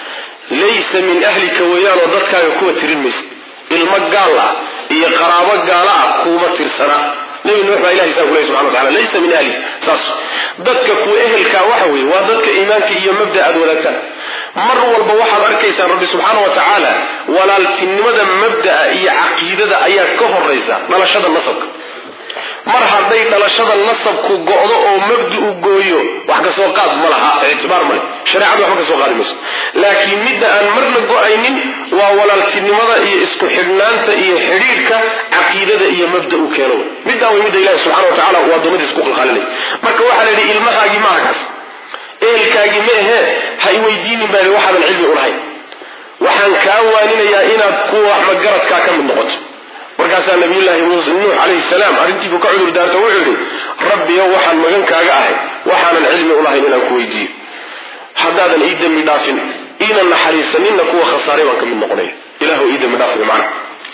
laysa min ahlika weeyaanoo dadkaaga kuwa tirin maysa ilmo gaal ah iyo qaraabo gaala ah kuuma tirsana nabi nuux baa ilahay saa kuley subxana watacala laysa min ahli saas dadka kuwa ehelkaa waxa weeye waa dadka iimaanka iyo mabda aad wadaagtaan mar walba waxaad arkaysaan rabbi subxaana wa tacaala walaaltinimada mabda'a iyo caqiidada ayaa ka horaysa dhalashada nasabka mar hadday dhalashada nasabku go'do oo mabdi u gooyo wax kasoo qaad ma laha ictibaar male shareecadu waxba kasoo qaadi mayso laakiin midda aan marna go'aynin waa walaaltinimada iyo isku xidhnaanta iyo xidhiidhka caqiidada iyo mabda u keeno middaa way midda ilahi subxana wa tacala uu addoommadiisa ku qalqaalinay marka waxaa la yidhi ilmahaagii maaha kaas ehelkaagii ma ahee ha iweydiinin baa waxaadan cilmi ulahayn waxaan kaa waaninayaa inaad kuwa waxmagaradkaa ka mid noqoto markaasaa nabiyullaahi nuux calayhi salaam arrintiibuu ka cudur daarto wuxuu yidhi rabbiyow waxaan magan kaaga ahay waxaanan cilmi ulahayn inaan ku weydiiyo haddaadan ii dembi dhaafin iina naxariisaninna kuwa khasaaray baan ka mid noqonaya ilahu ii dembi dhaaf macna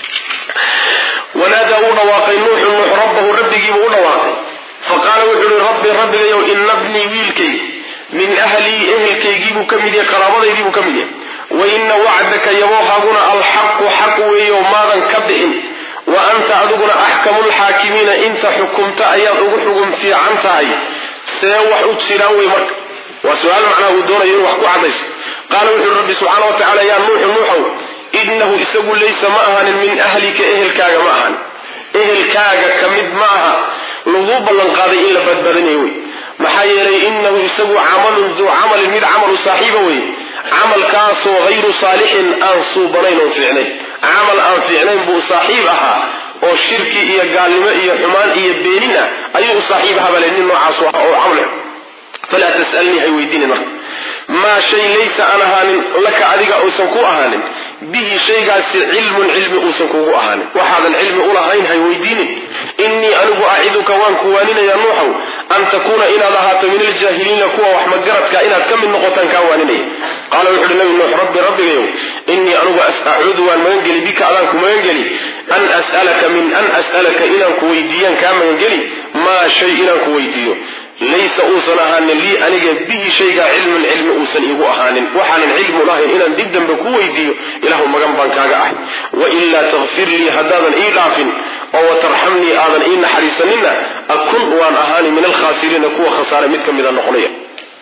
wanaadaa uu dhawaaqay nuuxu nuux rabbahu rabbigiibuu u dhawaaqay faqaala wuxuu yihi rabbi rabbigayow ina bnii wiilkay min ahlii ehelkaygiibuu ka mid yahay qaraabadaydiibuu ka mid yahay wa ina wacdaka yaboohaaguna alxaqu xaq weeyo maadan ka bixin wa anta adiguna axkamu lxaakimiina inta xukumta ayaad ugu xugum fiican tahay see wax u jiraan wey marka waa su-aal macnaha uu doonayo inuu wax ku cadayso qaala wuxu uhi rabbi subxaana wa tacala yaa nuuxu nuuxow inahu isagu laysa ma ahaanin min ahlika ehelkaaga ma ahan ehelkaaga ka mid ma aha laguu ballanqaaday in la badbaadinayo wey maxaa yeelay inahu isagu camalun duu camalin mid camalu saaxiiba wey camalkaasoo hayru saalixin aan suubanayn oon fiicnayn camal aan fiicnayn buu saaxiib ahaa oo shirki iyo gaalnimo iyo xumaan iyo beenin ah ayuu u saaxiib ahaa bale nin noocaasu ah oo camal falaa tasalnii hay weydiinin marka maa shay laysa aan ahaanin laka adiga uusan ku ahaanin bihi shaygaasi cilmun cilmi uusan kugu ahaanin waxaadan cilmi ulahayn hay weydiinin innii anigu aciduka waan ku waaninaya nuuxow an takuuna inaad ahaato min aljaahiliina kuwa wax magaradka inaad ka mid noqotaan kaa waaninaya qaala wuxu uhi nabi nuux rabbi rabbigayow innii anigu acuudu waan magangeli bika adaan ku magangeli an as'alaka min an as'alaka inaan ku weydiiyaan kaa magangeli maa shay inaan ku weydiiyo laysa uusan ahaanin lii aniga bihi shaygaa cilmun cilmi uusan iigu ahaanin waxaanan cilmu lahayn inaan dib dambe ku weydiiyo ilahu magan baan kaaga ahay wailaa takfir lii haddaadan ii dhaafin oo watarxamnii aadan ii naxariisanina akun waan ahaani min alkhaasiriina kuwa khasaare mid ka mida noqonaya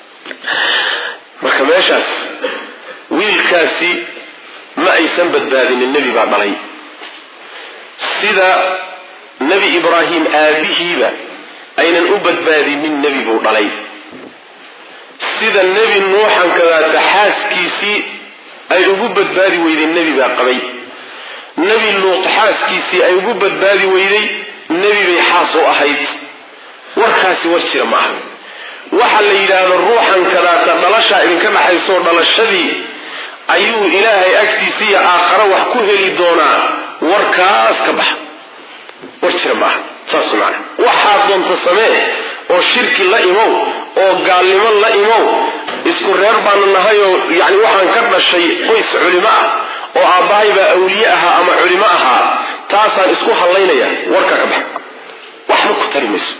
marka meeshaas wiilkaasi ma aysan badbaadinin nebi baa dhalay sida nebi ibraahim aabihiiba aynan u badbaadinin nebi buu dhalay sida nebi nuuxan kadaata xaaskiisii ay ugu badbaadi weyday nebi baa qabay nebi luut xaaskiisii ay ugu badbaadi weyday nebi bay xaas u ahayd warkaasi war jira ma aha waxa la yidhaahdo ruuxan kadaata dhalashaa idinka dhaxaysoo dhalashadii ayuu ilaahay agtiisa iyo aakhare wax ku heli doonaa warkaas ka baxa war jira maaha saas macana waxaad doonta samee oo shirki la imow oo gaalnimo la imow isku reer baanu nahayoo yani waxaan ka dhashay qoys culimo ah oo aabbahay baa awliye ahaa ama culimo ahaa taasaan isku hallaynaya warka ka baxa waxba ku tari mayso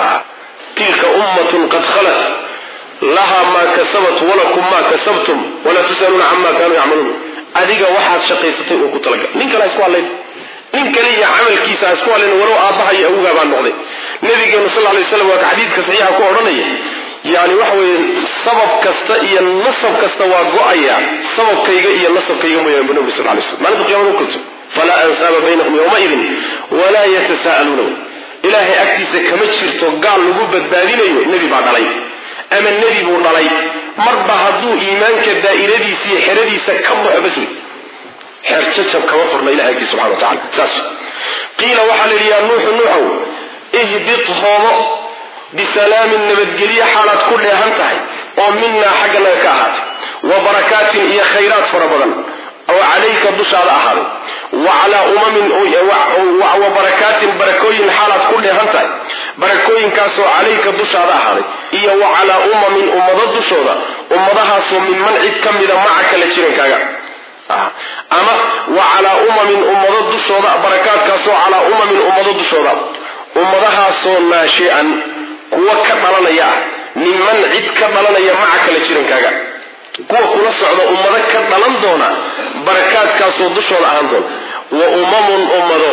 tilka ummatun qad khalat laha maa kasabat walakum maa kasabtum walaa tusaluuna cama kaanuu yacmaluun adiga waxaad shaqaysatay oo ku talagal nin kale ha isku hadlayn nin kale iyo camalkiisa ha isku hadlayn walow aabbaha iyo awgaa baa noqday nabigeenu sal lay slam waa ka xadiidka saxiixa ku odhanaya yani waxa weeye sabab kasta iyo nasab kasta waa go-aya sababkayga iyo nasabkayga mooyaane bu nabi sal lay slam maalinta qiyamada u kulto falaa ansaaba baynahum yowmaidin walaa yatasa'aluuna ilaahay agtiisa kama jirto gaal lagu badbaadinayo nebi baa dhalay ama nebi buu dhalay marba hadduu iimaanka daa'iradiisa iyo xeradiisa ka baxo bas wey xeer jajab kama furna ilahay agtiisa subxana wa tacala saas qiila waxaa la yidhi yaa nuuxu nuuxow ihbit hoobo bisalaamin nabadgelye xaalaad ku dheehan tahay oo minaa xagganaga ka ahaatay wa barakaatin iyo khayraad fara badan oo calayka dushaada ahaaday wa calaa umamin wa barakaatin barakooyin xaalaad ku dheehan tahay barakooyinkaasoo calayka dushaada ahaaday iyo wa calaa umamin ummado dushooda ummadahaasoo minman cid ka mida maca kala jirankaaga ama wa calaa umamin ummado dushooda barakaadkaasoo calaa umamin ummado dushooda ummadahaasoo naashian kuwa ka dhalanaya ah minman cid ka dhalanaya maca kala jirankaaga kuwa kula socda ummado ka dhalan doona barakaadkaasoo dushooda ahaan doona wa umamun ummado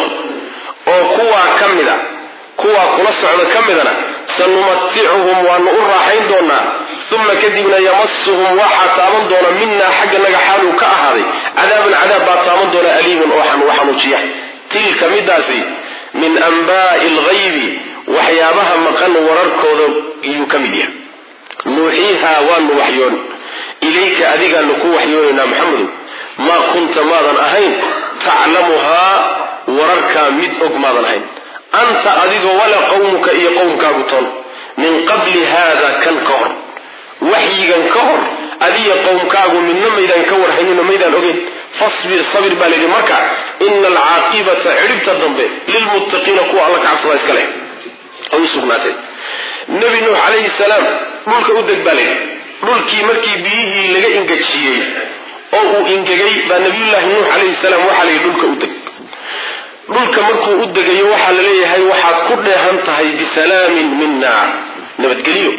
oo kuwaa ka mida kuwaa kula socda ka midana sanumaticuhum waanu u raaxayn doonaa uma kadibna yamasuhum waxaa taaban doona minaa xagganaga xaaluu ka ahaaday cadaabun cadaab baa taaban doona aliimun oo xanuujiya tilka midaasi min anbaai lghaybi waxyaabaha maqan wararkooda iyuu ka mid yahay nuuxiihaa waanu waxyoon ilayka adigaanu ku waxyoonaynaa maxamedu maa kunta maadan ahayn taclamuhaa wararkaa mid og maadan ahayn anta adigoo walaa qowmuka iyo qowmkaagu toon min qabli haada kan ka hor waxyigan ka hor adiya qowmkaagu midna maydaan ka warhaynino maydaan ogeyn fasbir sabir baa layidhi marka ina alcaaqibata cidhibta dambe lilmuttaqiina kuwa alla kacabsada iska leh ay u sugnaatee nebi nuux calayhi salaam dhulka u deg baa layidhi dhulkii markii biyihii laga ingejiyey oo uu ingegay baa nabiyullaahi nuux calayhi salaam waxaa layidhi dhulka u deg dhulka markuu u degayo waxaa la leeyahay waxaad ku dheehan tahay bisalaamin mina nabadgelyo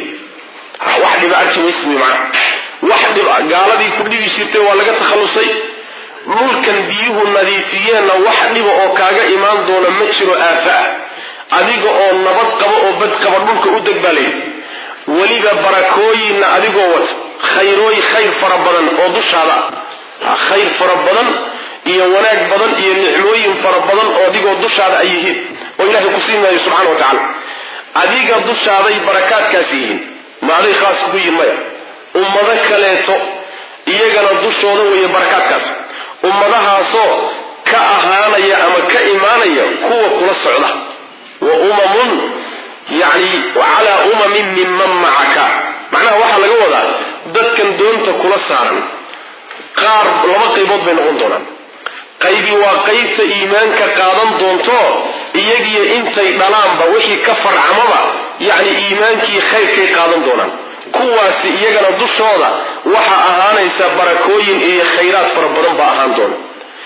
wax dhiba arki maysmi macna wax dhiba gaaladii ku dhibi jirtay waa laga takhallusay dhulkan biyuhu nadiifiyeenna wax dhiba oo kaaga imaan doona ma jiro aafa ah adiga oo nabad qaba oo bad qaba dhulka u deg baa layidhi weliba barakooyinna adigoo wat khayrooy khayr fara badan oo dushaada ah khayr fara badan iyo wanaag badan iyo nicmooyin fara badan oo adigoo dushaada ay yihiin oo ilahay ku siin maayo subxana wa tacaala adiga dushaaday barakaadkaasi yihiin ma aday khaas kugu yihin maya ummado kaleeto iyagana dushooda weeye barakaadkaas ummadahaasoo ka ahaanaya ama ka imaanaya kuwa kula socda wa umamun yani calaa umamin minman macaka macnaha waxaa laga wadaa dadkan doonta kula saaran qaar laba qaybood bay noqon doonaan qaybi waa qaybta iimaanka qaadan doonto iyagiyo intay dhalaanba wixii ka farcamaba yacni iimaankii khayrkay qaadan doonaan kuwaasi iyagana dushooda waxaa ahaanaysa barakooyin iyo khayraad fara badan baa ahaan doona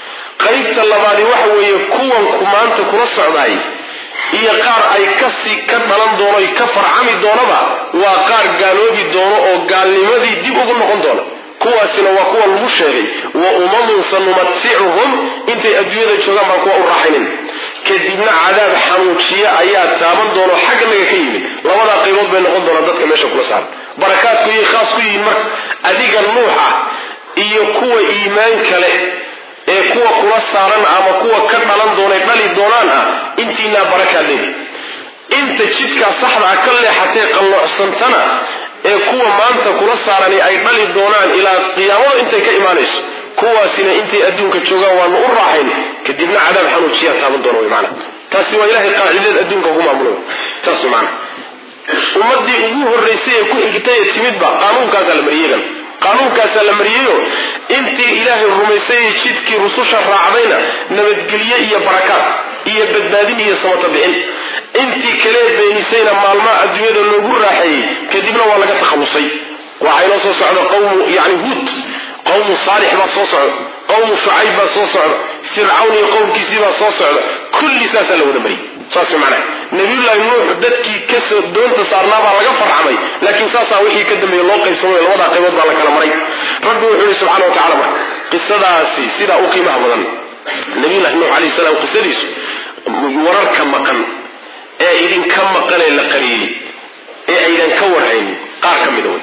qaybta labaadi waxa weeye kuwanku maanta kula socdaay iyo qaar ay kasi ka dhalan doono ka farcami doonaba waa qaar gaaloobi doono oo gaalnimadii dib ugu noqon doona kuwaasina waa kuwa lagu sheegay wa umamun sanumaticuhum intay adduunyada joogaan baan kuwa u raaxaynin kadibna cadaab xanuujiye ayaa taaban doono xagganaga ka yimid labadaa qaybood bay noqon doonaan dadka meesha kula saaran barakaadku iyay khaas ku yihiin marka adiga nuux ah iyo kuwa iimaanka leh ee kuwa kula saaran ama kuwa ka dhalan doonay dhali doonaan ah intiinaa barakaad leedi inta jidkaa saxda ah ka leexatee qalloocsantana ee kuwa maanta kula saarani ay dhali doonaan ilaa qiyaamada intay ka imaanayso kuwaasina intay adduunka joogaan waanu u raaxayn kadibna cadaab xanuujiyaa taaban doona wy maana taasi waa ilahay qaacideed adduunka ku maamulay taas wy maana ummadii ugu horraysay ee ku xigtay ee timidba qaanuunkaasaa la mariyey iyagana qaanuunkaasaa la mariyeyo intii ilaahay rumaysay ee jidkii rususha raacdayna nabadgelye iyo barakaad iyo badbaadin iyo samata bixin intii kalee beenisayna maalmaha adduunyada loogu raaxeeyey kadibna waa laga takhallusay waxaa inoo soo socda qawmu yani huud qawmu saalix baa soo socda qawmu shucayb baa soo socda fircawn iyo qowmkiisii baa soo socda kulli saasaa la wada mariyey saas macnaha nabiyullaahi nuux dadkii kasoo doonta saarnaa baa laga farxamay laakiin saasaa wixii ka dambeeye loo qaybsamay labadaa qaybood baa la kala maray rabbi wuxuu yihi subxana wa tacala marka qisadaasi sidaa u qiimaha badan nabiyullahi nuux alayhi salaam qisadiisu wararka maqan ee idinka maqanee la qariyey ee aydan ka warhaynin qaar ka mida wey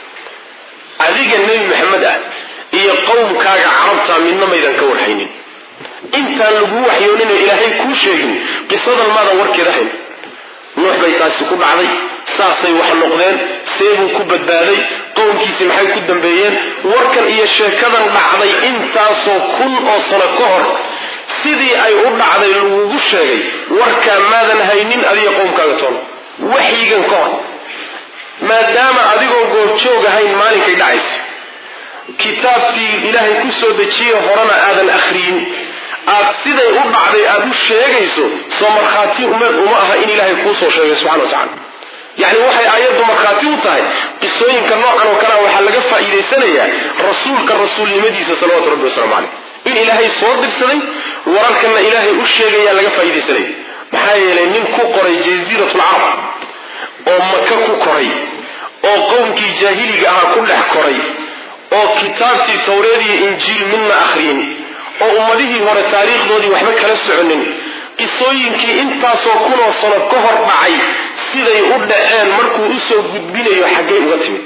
adiga nebi maxamed ah iyo qowmkaaga carabta midna maydan ka warhaynin intaan laguu waxyoonino ilaahay kuu sheegin qisadan maadan warkeeda hayn nuux bay taasi ku dhacday saasay wax noqdeen seebuu ku badbaaday qowmkiisii maxay ku dambeeyeen warkan iyo sheekadan dhacday intaasoo kun oo sano ka hor sidii ay u dhacday lagugu sheegay warkaa maadan haynin adiga qowmkaaga toona waxyigan ka hor maadaama adigoo goobjoog ahayn maalinkay dhacaysa kitaabkii ilaahay ku soo dejiye horena aadan akhriyin aad siday u dhacday aada u sheegayso soo markhaati uma aha in ilaahay kuu soo sheegay subxana wa tacala yacni waxay aayaddu markhaati u tahay qisooyinka noocan oo kalea waxaa laga faa'iidaysanayaa rasuulka rasuulnimadiisa salawatu rabbi wasalaamu caleyh in ilaahay soo dirsaday wararkanna ilaahay u sheegayaa laga faa'iidaysanaya maxaa yeelay nin ku qoray jasiiratul carab oo maka ku koray oo qowmkii jaahiliga ahaa ku dhex koray oo kitaabtii tawreed iyo injiil midna akhriyin oo ummadihii hore taariikhdoodii waxba kala soconin qisooyinkii intaasoo kunoo sano ka hor dhacay siday u dhaceen markuu usoo gudbinayo xaggay uga timid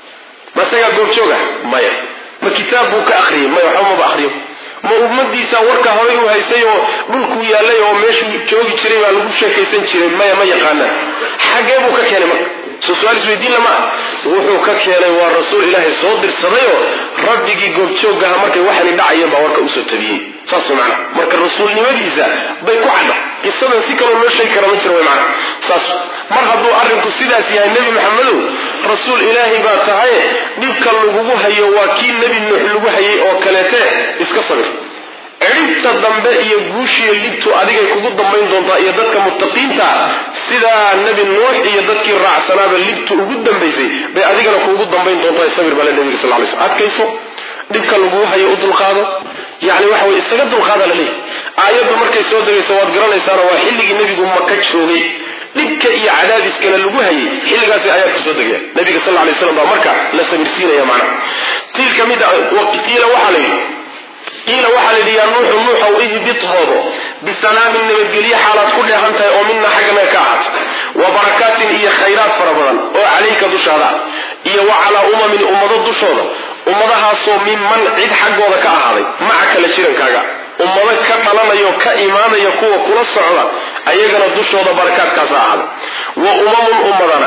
ma isagaa goobjooga maya ma kitaab buu ka akhriyay maya waxba maba akhriyo ma ummadiisa warka horay u haysay oo dhulkuu yaallay oo meeshuu joogi jiray baa lagu sheekaysan jiray maya ma yaqaanaan xaggee buu ka keenay marka soo su-aal isweydiin lama ah wuxuu ka keenay waa rasuul ilaahay soo dirsadayoo rabbigii goobjooggaha markay waxani dhacayeen baa warka usoo tabiyey saas way macana marka rasuulnimadiisa bay ku cadda qisadan si kaloo loo sheegi kara ma jiro way macana saas mar hadduu arrinku sidaas yahay nebi maxamedow rasuul ilaahay baa tahaye dhibka lagugu hayo waa kii nebi nuux lagu hayay oo kaleete iska sabir cidhibta dambe iyo guushiiyo libtu adigay kugu dambayn doontaa iyo dadka muttaqiinta sidaa nebi nuux iyo dadkii raacsanaaba libtu ugu dambaysay bay adigana kuugu dambayn doontaa sabir bale nebiga sal lay sl adkayso dhibka laguu hayo u dulqaado yani waxa wey isaga dulqaada la leeyahy aayaddu markay soo degayso waad garanaysaana waa xilligii nebigu maka joogay dhibka iyo cadaadiskana lagu hayay xilligaasi ayaad kusoo degaya nabiga sal lay slam baa marka la sabirsiinaya macna tii ka mid qiila waxaa la yidhi qiila waxaa layidhi yaa nuuxu nuuxow ihbit hoodo bisalaamin nabadgelye xaalaad ku dheehan tahay oo mina xaggana ka ahaat wa barakaatin iyo khayraad fara badan oo calayka dushaada iyo wa calaa umamin ummado dushooda ummadahaasoo minman cid xaggooda ka ahaaday maca kala jirankaaga ummado ka dhalanaya ka imaanaya kuwa kula socda ayagana dushooda barakaadkaasa ahaaday wa umamun ummadana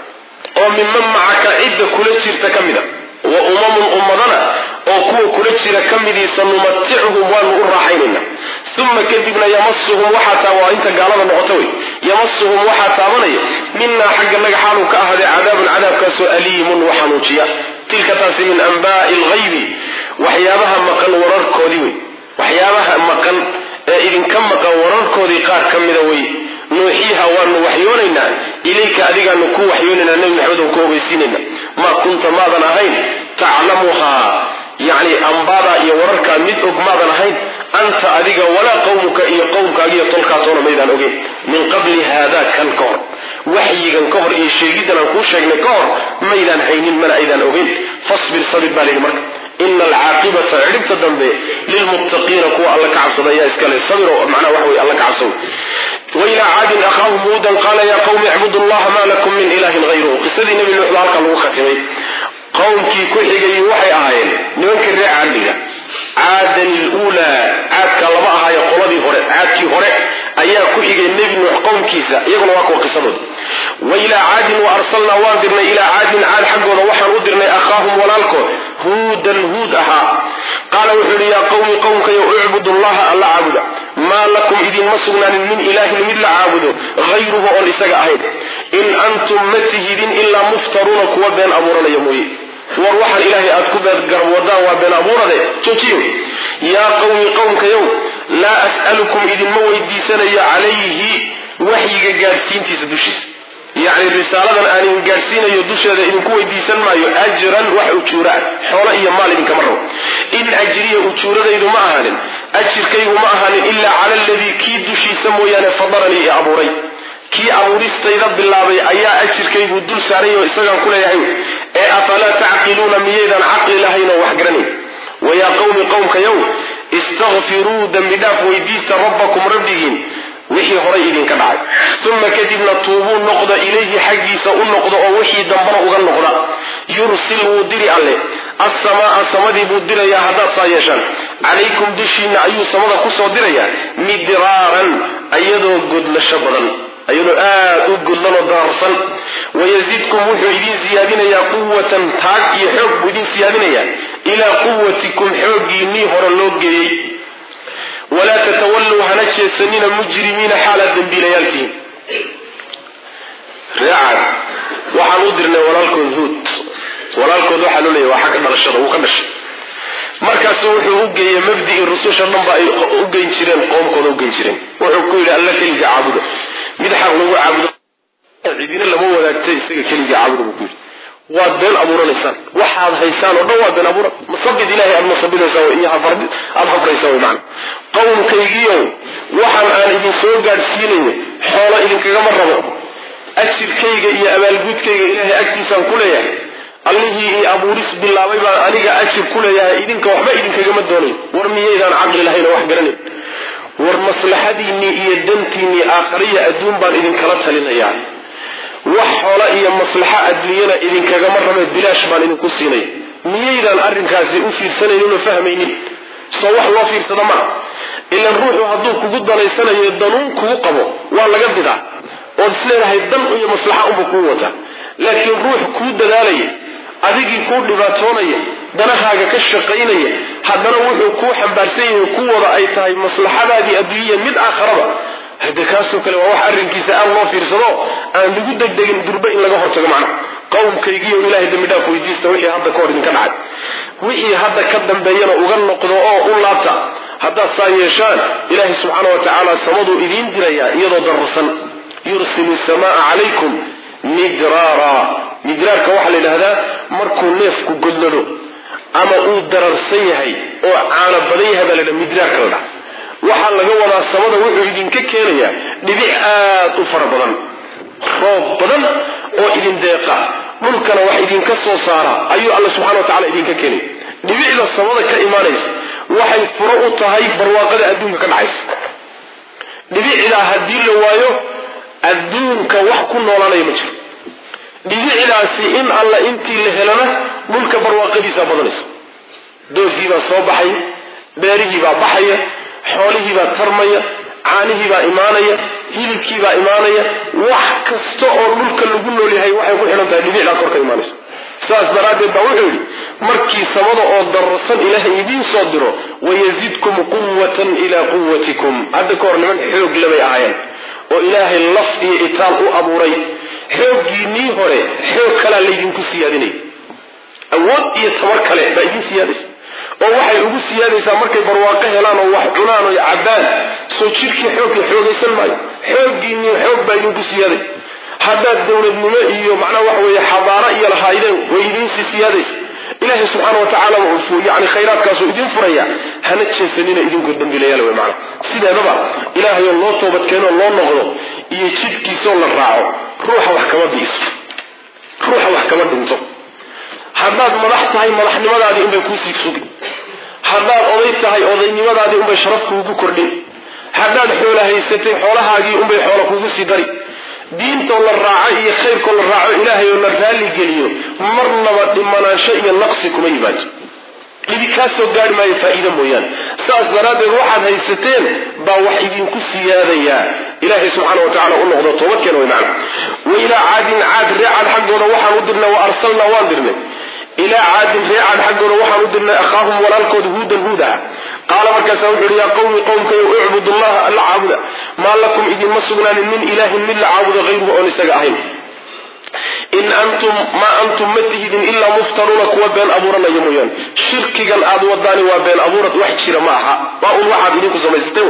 oo minman macaka cidda kula jirta ka mida wa umamun ummadana oo kuwa kula jira ka midii sanumatichum waanu u raaxaynayna uma kadibna yamasuhum waxaa waa inta gaalada noqota wey yamasuhum waxaa taabanaya minaa xagga naga xaaluu ka ahaaday cadaabun cadaabkaasoo aliimun wa xanuujiya tilka taasi min anbaai lghaybi waxyaabaha maqan wararkoodii wey waxyaabaha maqan ee idinka maqan wararkoodii qaar ka mida wey nuuxiiha waanu waxyoonaynaa ilayka adigaanu ku waxyoonaynaa nebi maxamed oo ku ogeysiinayna maa kunta maadan ahayn taclamuhaa yacni ambaada iyo wararkaa mid og maadan ahayn anta adiga walaa qowmuka iyo qowmkaagiiyo tolkaatoona maydaan ogeyn min qabli haada kan ka hor waxyigan ka hor iyo sheegiddan aan kuu sheegnay ka hor maydaan haynin mana aydaan ogeyn fasbir sabir baa layidhi marka ina alcaaqibata cidhibta dambe lilmuttaqiina kuwa alla ka cabsada ayaa iskale sabir oo macnaha waxa weye alla ka cabsada wailaa caadin akhaahum huudan qaala yaa qawmi icbudu allaha maa lakum min ilahin hayruhu qisadii nebi nuux baa halkaa lagu khatimay qowmkii ku xigayay waxay ahaayeen nimankii reer caadiga caadan iluulaa caadka laba ahaayo qoladii hore caadkii hore ayaa ku xigay nebi nuux qowmkiisa iyaguna waa kuwa qisadooda wa ilaa caadin wa arsalnaa waan dirnay ilaa caadin caad xaggooda waxaan u dirnay akhaahum walaalkood huudan huud ahaa qaala wuxuu yihi yaa qawmi qowmkayo ucbudu llaha alla caabuda maa lakum idinma sugnaanin min ilaahin mid la caabudo hayruhu oon isaga ahayn in antum antum ma tihidin ilaa muftaruuna kuwa been abuuranaya mooye war waxaan ilaahay aad ku beedgarwadaan waa been abuurade joojiyo yaa qawmi qowmkayow laa as'alukum idinma weydiisanayo calayhi waxyiga gaadhsiintiisa dushiisa yacni risaaladan aan idin gaadhsiinayo dusheeda idinku weydiisan maayo ajran wax ujuura ah xoolo iyo maal idinkama rabo in ajriya ujuuradaydu ma ahaanin ajirkaygu ma ahaanin ilaa cala aladii kii dushiisa mooyaane fadaranii i abuuray kii abuuristayda bilaabay ayaa ajirkaygu dul saaray oo isagaan ku leeyahay ee afalaa tacqiluuna miyaydaan caqli lahayn oo wax garanayn wayaa qowmi qowmkayow istakfiruu dembi dhaaf weydiista rabbakum rabbigiin wixii horay idinka dhacay uma kadibna tuubuu noqda ilayhi xaggiisa u noqda oo wixii dambana uga noqda yursil wuu diri alle assamaa samadii buu dirayaa haddaad saa yeeshaan calaykum dushiinna ayuu samada kusoo dirayaa midraaran iyadoo godlasho badan iyadoo aad u godlan oo dararsan wayazidkum wuxuu idin siyaadinayaa quwatan taag iyo xoog buu idin siyaadinayaa ilaa quwatikum xooggiinnii hore loo geeyey walaa tatawalluu hana jeedsanina mujrimiina xaalaad dembiilayaaltihiin reecaad waxaan u dirnay walaalkood huud walaalkood waxaa loo leeyahy waa xagga dhalashada wuu ka dhashay markaasu wuxuu u geeyey mabdii rususha dhanba ay u geyn jireen qoomkooda u geyn jireen wuxuu ku yidhi alla keliga caabuda mid xaq lagu caabudo cidina lama wadaagta isaga keliga caabuda buu ku yidhi waad been abuuranaysaan waxaad haysaan oo dhan waa been abuura masabid ilahay aad masabinaysaan iyo aada hafraysaan way macana qowmkaygiiow waxaan aan idin soo gaadhsiinayo xoolo idinkagama rabo ajirkayga iyo abaalguudkayga ilaahay agtiisaan ku leeyahay allihii io abuuris bilaabay baan aniga ajir ku leeyahay idinka waxba idinkagama doonayn war miyaydaan caqli lahayn oo wax garanayn war maslaxadiinnii iyo dantiinnii aakhariya adduun baan idinkala talinayaa wax xoola iyo maslaxo adduunyana idinkagama rabe bilaash baan idinku siinaya miyaydaan arrinkaasi u fiirsanaynin oo fahmaynin soo wax loo fiirsada maaha ilan ruuxu hadduu kugu danaysanayo danuun kugu qabo waa laga bidaa ood isleedahay dan iyo maslaxa unba kuu wata laakiin ruux kuu dadaalaya adigii kuu dhibaatoonaya danahaaga ka shaqaynaya haddana wuxuu kuu xambaarsan yahay ku wada ay tahay maslaxadaadii adduunyaya mid aakharaba hade kaasoo kale waa wax arrinkiisa aad loo fiirsado aan lagu degdegin durbe in laga hortago macnaha qowmkaygiiyo ilahay dembi dhaaf weydiista wixii hadda ka hor idinka dhacay wixii hadda ka dambeeyana uga noqdo oo u laabta haddaad saa yeeshaan ilaahay subxaana wa tacaala samaduu idiin dirayaa iyadoo dararsan yursil samaa calaykum midraara midraarka waxaa la yidhahdaa markuu neefku godlado ama uu dararsan yahay oo caano badan yahay baa la ydhaha midraarka la dhaha waxaa laga wadaa samada wuxuu idinka keenayaa dhibic aad u fara badan roob badan oo idin deeqa dhulkana wax idinka soo saara ayuu alla subxana wa tacala idinka keenaya dhibicda samada ka imaanaysa waxay furo u tahay barwaaqada adduunka ka dhacaysa dhibicdaa haddii la waayo adduunka wax ku noolaanaya ma jiro dhibicdaasi in alla intii la helana dhulka barwaaqadiisaa badanaysa doofkiibaa soo baxaya beerihiibaa baxaya xoolihiibaa tarmaya caanihiibaa imaanaya hilibkiibaa imaanaya wax kasta oo dhulka lagu nool yahay waxay ku xidhan tahay dhibicdaa kor ka imaanaysa saas daraaddeed baa wuxuu yidhi markii samada oo dararsan ilaahay idiin soo diro wayazidkum quwatan ilaa quwatikum hadda ka hor niman xoog labay ahaayeen oo ilaahay laf iyo itaal u abuuray xooggiinnii hore xoog kalaa laydinku siyaadinaya awood iyo tabar kale baa idin siyaadaysa oo waxay ugu siyaadaysaa markay barwaaqo helaan oo wax cunaan oo cabbaan soo jirkii xoogka xoogaysan maayo xooggiinnii xoog baa idinku siyaaday haddaad dowladnimo iyo macnaha waxa weeye xadaaro iyo lahaydeen way idiinsii siyaadaysa ilaahay subxaana wa tacaala yani khayraadkaasuu idin furaya hana jeesanina idinkoo dambilayaal wey macana sideedaba ilaahayoo loo toobadkeenoo loo noqdo iyo jidkiisoo la raaco ruuxa wax kama biiso ruuxa wax kama dhinto haddaad madax tahay madaxnimadaadii unbay kuusii sugi haddaad oday tahay odaynimadaadii unbay sharaf kuugu kordhin haddaad xoola haysatay xoolahaagii unbay xoola kuugu sii dari diintoo la raaco iyo khayrkoo la raaco ilaahay oo la raalli geliyo marnaba dhimanaansho iyo naqsi kuma yimaado dhibi kaa soo gaari maayo faa'iida mooyaane saas daraaddeed waxaad haysateen baa wax idinku siyaadayaa ilaahay subxaana wa tacala u noqdo toobadkeena way macna wa ilaa caadin caad reecad xaggooda waxaan u dirnay wa arsalnaa waan dirnay ilaa caadin reecad xaggooda waxaan u dirnay akhaahum walaalkooda huudan huud aha qaala markaasa wuxuu yihi yaa qawmi qowmkayo icbud allaha alla caabuda maa lakum idinma sugnaanin min ilaahin mid la caabudo hayruhu oon isaga ahayn in antum maa antum ma tihidin ilaa muftaruuna kuwa been abuuranaya mooyaane shirkigan aad wadaani waa been abuurad wax jira ma aha waa un waxaad idinku samaysatay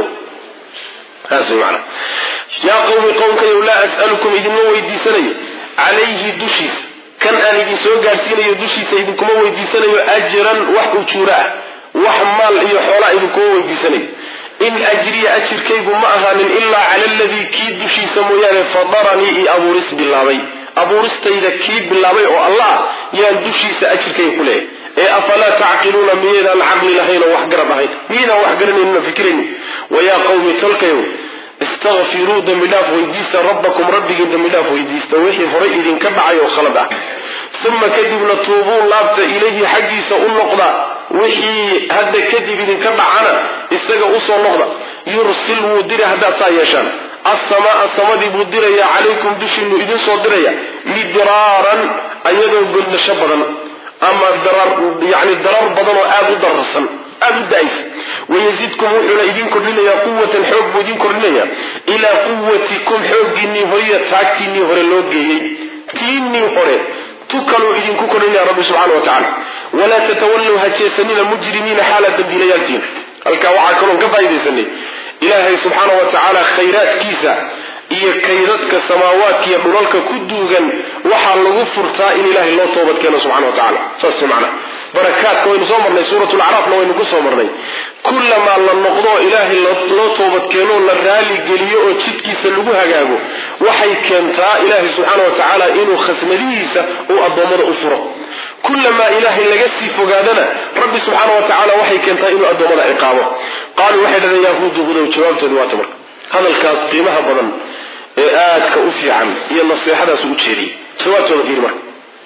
taas way macana yaa qawmi qowmkayow laa as'alukum idinma weydiisanayo calayhi dushiisa kan aan idin soo gaadhsiinayo dushiisa idinkuma weydiisanayo ajran wax ujuura ah wax maal iyo xoolaa idinkuma weydiisanayo in ajriya ajirkaygu ma ahaanin ilaa cala aladii kii dushiisa mooyaane fadaranii io abuuris bilaabay abuuristayda kii bilaabay oo allah yaan dushiisa ajirkayga ku leeyahay ee afalaa tacqiluuna miyaydaan caqli lahayn oo wax garab ahayn miyaydaan wax garanaynin oo fikiraynin wayaa qawmi tolkayow istakfiruu dembi dhaaf weydiista rabbakum rabbigiin dembi dhaaf weydiista wixii horay idinka dhacay oo khalad ah uma kadibna tuubuu laabta ilayhi xaggiisa u noqda wixii hadda kadib idinka dhacana isaga usoo noqda yursil wuu dira haddaad saa yeeshaan assamaa samadii buu diraya calaykum dushiinu idinsoo diraya midraaran ayadoo godnasho badan ama yani darar badan oo aada u dararsan aada u da-aysa wayazidkum wuxuuna idin kordhinayaa quwatan xoog buu idin kordhinayaa ilaa quwatikum xooggiinnii horiya taagtiinnii hore loo geeyey tiinnii hore tu kaluu idinku kordhinaya rabbi subxana wa tacala walaa tatawallow ha jeesanina mujrimiina xaala dambiilayaaltiin halkaa waxaa kaloon ka faaidaysanay ilaahay subxaana wa tacaala khayraadkiisa iyo kaydadka samaawaadka iyo dhulalka ku duugan waxaa lagu furtaa in ilaahay loo toobad keeno subxana wa tacala saas macna barakaadka waynu soo marnay suurat lacraafna waynu ku soo marnay kullamaa la noqdo ilaahay loo toobad keenoo la raali geliyo oo jidkiisa lagu hagaago waxay keentaa ilaahay subxaana wa tacaala inuu khasnadihiisa uu addoommada u furo kullamaa ilaahay laga sii fogaadana rabbi subxaana wa tacala waxay keentaa inuu addoommada ciqaabo qaaluu waxay dhahdeen yahuudu hudow jawaabtooda waata marka hadalkaas qiimaha badan ee aadka u fiican iyo naseexadaas u jeediyey jawaabtooda fiiri marka